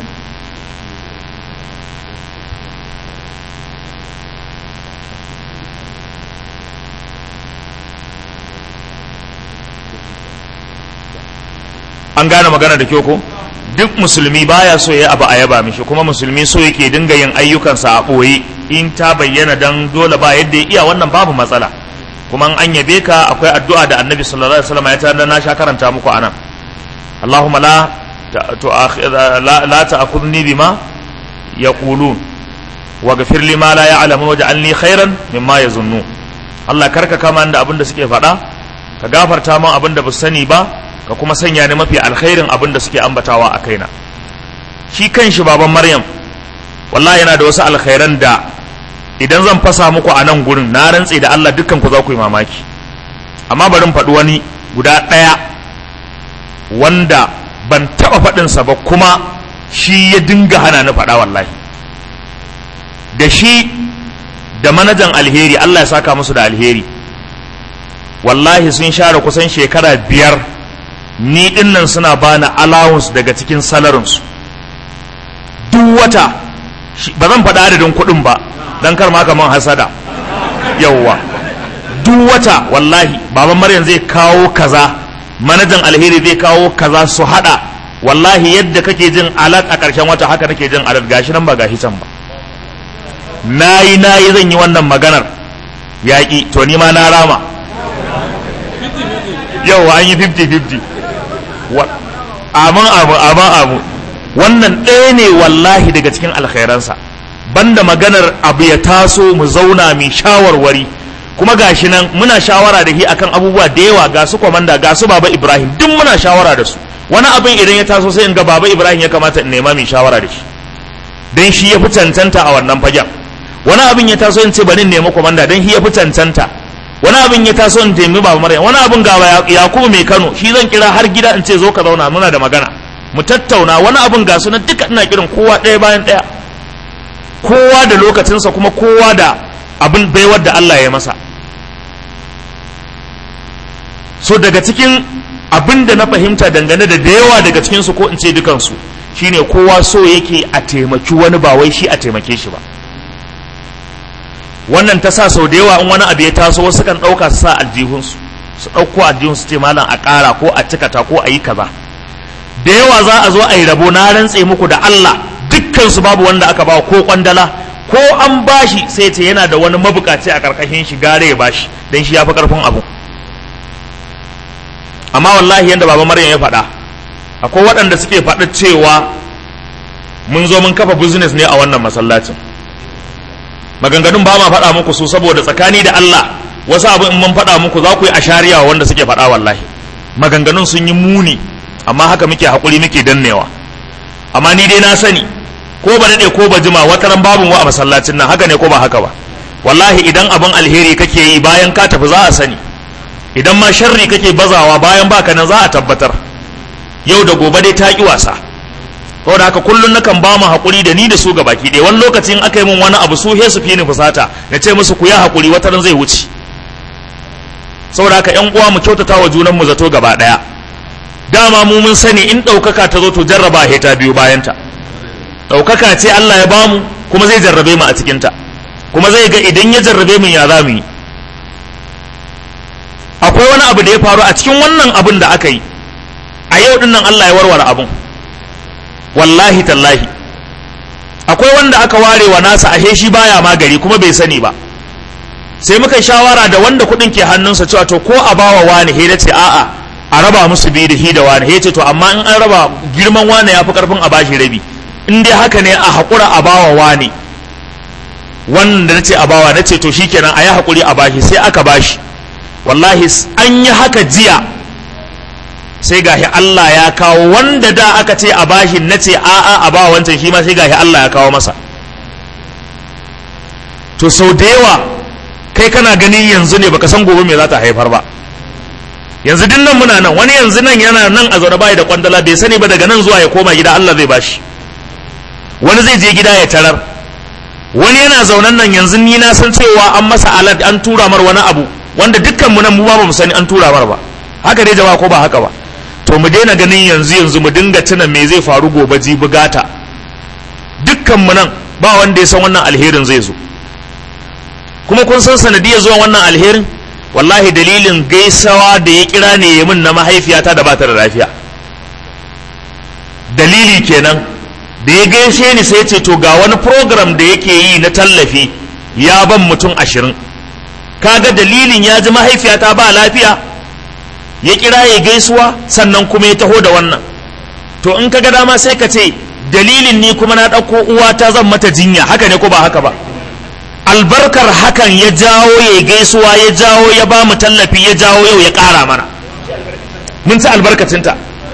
an gane magana da kyau ko duk musulmi baya so ya abu a yaba mishi kuma musulmi so yake dinga yin ayyukansa a ɓoye in ta bayyana dan dole ba yadda ya iya wannan babu matsala kuma an yabe ka akwai addu'a da annabi sallallahu alaihi wasallam ya tana na sha karanta muku anan Allahumma la la la ta'khudni bima yaqulun waghfir li ma la ya'lamu waj'alni khairan mimma yazunnu Allah karka kama da abin da suke faɗa ka gafarta min abin da ba sani ba ka kuma sanya ni mafi alkhairin abin da suke ambatawa a kaina shi kanshi baban maryam wallahi yana da wasu alkhairan da idan zan fasa muku a nan gurin na rantse da Allah dukkan ku za ku yi mamaki amma bari in faɗi wani guda ɗaya wanda ban taɓa faɗinsa ba kuma shi ya dinga hana ni faɗa wallahi da shi da manajan alheri Allah ya saka musu da alheri wallahi sun share kusan shekara biyar ni dinnan suna bani allowance daga cikin salarinsu duk wata ba zan faɗa adadin kuɗin ba don kar ma kaman hasada yawwa duk wata wallahi baban maryam zai kawo kaza manajan alheri zai kawo kaza su hada wallahi yadda kake jin alat a ƙarshen wata haka nake jin alat gashi nan ba gashi can ba nayi nayi zan yi wannan maganar yaƙi to ni ma na rama yawwa an yi 50-50 amin abu amin abu wannan ɗaya ne wallahi daga cikin alkhairansa banda maganar abu ya taso mu zauna mai shawarwari kuma gashi nan muna shawara da shi akan abubuwa da yawa ga su kwamanda ga su baba ibrahim duk muna shawara da su wani abin idan ya taso sai in ga baba ibrahim ya kamata in nema mai shawara da shi dan shi ya fi cancanta a wannan fagen wani abin ya taso in ce bari in nemi kwamanda dan shi ya fi cancanta wani abin ya taso in nemi baba maryam wani abin ga yakubu mai kano shi zan kira har gida in ce zo ka zauna muna da magana mu tattauna wani abin ga su na duka ina kiran kowa ɗaya bayan ɗaya kowa da lokacinsa kuma kowa da abin baiwar da Allah ya masa so daga cikin abin da na fahimta dangane da da yawa daga cikinsu ko in ce dukansu shine kowa so yake a taimaki wani ba wai shi a taimake shi ba wannan ta sa sau da yawa in wani abu ya taso wasu kan ɗauka su sa aljihunsu su ɗauko aljihunsu ce malam a ƙara ko a cikata ko a yi kaza da yawa za a zo a yi rabo na rantse muku da Allah dukkansu babu wanda aka ba ko kwandala ko an bashi sai ce yana da wani mabukaci a karkashin shi gare ya bashi don shi ya fi karfin abu amma wallahi yadda baba maryam ya faɗa akwai waɗanda suke faɗa cewa mun zo mun kafa business ne a wannan masallacin maganganun ba ma faɗa muku su saboda tsakani da Allah wasu abu in mun faɗa muku za ku yi ashariya wanda suke faɗa wallahi maganganun sun yi muni amma haka muke haƙuri muke dannewa amma ni dai na sani ko ba daɗe ko ba jima wata ran babu wa a masallacin nan haka ne ko ba haka ba wallahi idan abin alheri kake yi bayan ka tafi za a sani idan ma sharri kake bazawa bayan baka nan za a tabbatar yau da gobe dai ta ki wasa saboda haka kullun nakan ba mu haƙuri da ni da su gabaki ɗaya wani lokacin aka yi min wani abu su he su fi ni fusata na ce musu ku yi haƙuri wata ran zai wuce saboda haka ƴan uwa mu kyautata wa junan mu zato gaba ɗaya dama mu mun sani in ɗaukaka ta zo to jarraba he ta biyu bayanta ɗaukaka ce Allah ya bamu kuma zai jarrabe mu a cikinta kuma zai ga idan ya jarrabe mu ya za mu yi akwai wani abu da ya faru a cikin wannan abin da aka yi a yau dinnan Allah ya warware abun wallahi tallahi akwai wanda aka ware wa nasa ashe shi baya magari kuma bai sani ba sai muka shawara da wanda kuɗin ke hannunsa cewa to ko a bawa wani he ce a'a a raba musu biyu da hi da wani he ce to amma in an raba girman wani ya fi karfin a bashi rabi in dai haka ne a haƙura a bawa wani wanda na ce a bawa na ce to shikenan a yi haƙuri a bashi sai aka bashi wallahi an yi haka jiya sai gashi Allah ya kawo wanda da aka ce a bashi na ce a'a a bawa wancan shi ma sai gashi Allah ya kawo masa to sau da yawa kai kana ganin yanzu ne baka san gobe me za ta haifar ba yanzu din nan muna nan wani yanzu nan yana nan a zaune bai da kwandala bai sani ba daga nan zuwa ya koma gida Allah zai bashi wani zai je gida ya tarar wani yana zaunan nan yanzu ni na san cewa an masa alad an tura mar wani abu wanda dukkan mu nan mu ba mu sani an tura mar ba haka dai jama'a ko ba haka ba to mu daina ganin yanzu yanzu mu dinga tuna me zai faru gobe jibi gata dukkan mu nan ba wanda ya san wannan alherin zai zo kuma kun san sanadiyar zuwa wannan alherin wallahi dalilin gaisawa da ya kira ne ya min na mahaifiyata da bata da lafiya dalili kenan da ya gaishe ni sai ce to ga wani program da yake yi na tallafi ya ban mutum ashirin kaga dalilin ya ji mahaifiyata ba lafiya ya kira ya gaisuwa sannan kuma ya taho da wannan to in kaga dama sai ka ce dalilin ni kuma na ɗauko uwata zan mata jinya haka ne ko ba haka ba albarkar hakan ya jawo ya gaisuwa ya jawo ya ba mu tallafi ya jawo yau ya ƙara mana mun ci albarkacinta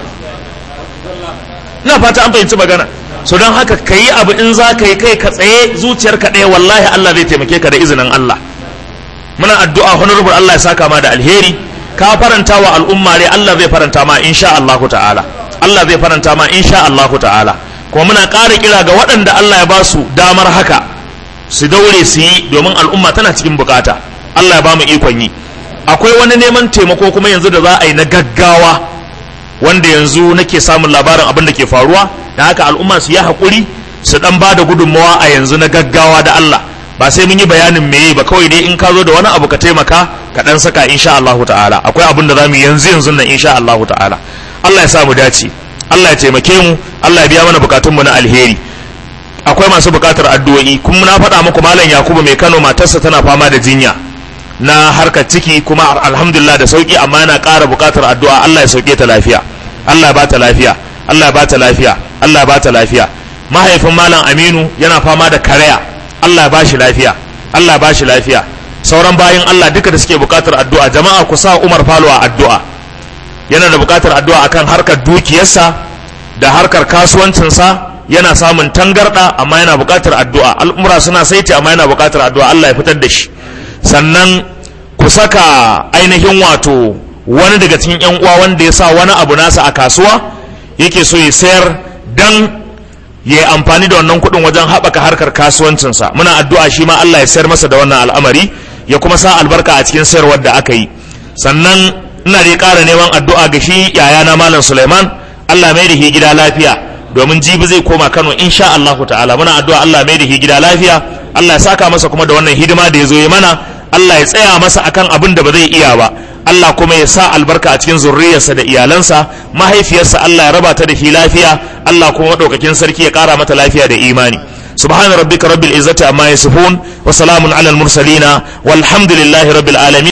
ina fata an fahimci magana so don haka ka yi abu in za ka yi kai ka tsaye zuciyarka ɗaya wallahi Allah zai taimake ka da izinin Allah muna addu'a honorable Allah ya saka ma da alheri ka faranta wa al'umma rai Allah zai faranta ma insha Allah ta'ala Allah zai faranta ma insha Allah ta'ala kuma muna ƙara kira ga waɗanda Allah ya ba su damar haka su daure su yi domin al'umma tana cikin bukata Allah ya ba mu ikon yi akwai wani neman taimako kuma yanzu da za a yi na gaggawa wanda yanzu nake samun labarin abin da ke faruwa da haka al'umma su yi haƙuri su dan ba da gudunmawa a yanzu na gaggawa da Allah ba sai mun yi bayanin meye ba kawai dai in ka zo da wani abu ka taimaka ka dan saka insha Allah ta'ala akwai abin da zamu yanzu yanzu nan insha Allah ta'ala Allah ya sa mu dace Allah ya taimake mu Allah ya biya mana bukatunmu na alheri akwai masu bukatar addu'o'i kuma na faɗa muku malam Yakubu mai Kano matarsa tana fama da jinya na harkar ciki kuma alhamdulillah da sauki amma yana ƙara bukatar addu'a Allah ya sauke ta lafiya Allah ya ba ta lafiya Allah ya bata lafiya Allah ya bata lafiya mahaifin malam Aminu yana fama da karaya Allah ya bashi lafiya Allah ya bashi lafiya sauran bayan Allah duka da suke bukatar addu'a jama'a ku sa Umar Falo a addu'a yana da bukatar addu'a akan harkar dukiyarsa da harkar kasuwancinsa yana samun tangarda amma yana bukatar addu'a al'umura suna saiti amma yana bukatar addu'a Allah ya fitar da shi sannan ku saka ainihin wato wani daga cikin yan uwa wanda ya sa wani abu nasa a kasuwa yake so ya sayar dan ya yi amfani da wannan kuɗin wajen haɓaka harkar kasuwancinsa muna addu'a shi ma Allah ya sayar masa da wannan al'amari ya kuma sa albarka a cikin sayarwar da aka yi sannan ina dai ƙara neman addu'a ga shi yayana malam Suleiman Allah mai da shi gida lafiya domin jibi zai koma Kano insha Allah ta'ala muna addu'a Allah mai da shi gida lafiya Allah ya saka masa kuma da wannan hidima da ya zo yi mana Allah ya tsaya masa akan abin da ba zai iya ba Allah kuma ya sa albarka a cikin zurriyarsa da iyalansa mahaifiyarsa Allah ya raba ta da shi lafiya Allah kuma madaukakin sarki ya kara mata lafiya da imani سبحان ربك رب العزة عما يصفون وسلام على المرسلين والحمد لله رب العالمين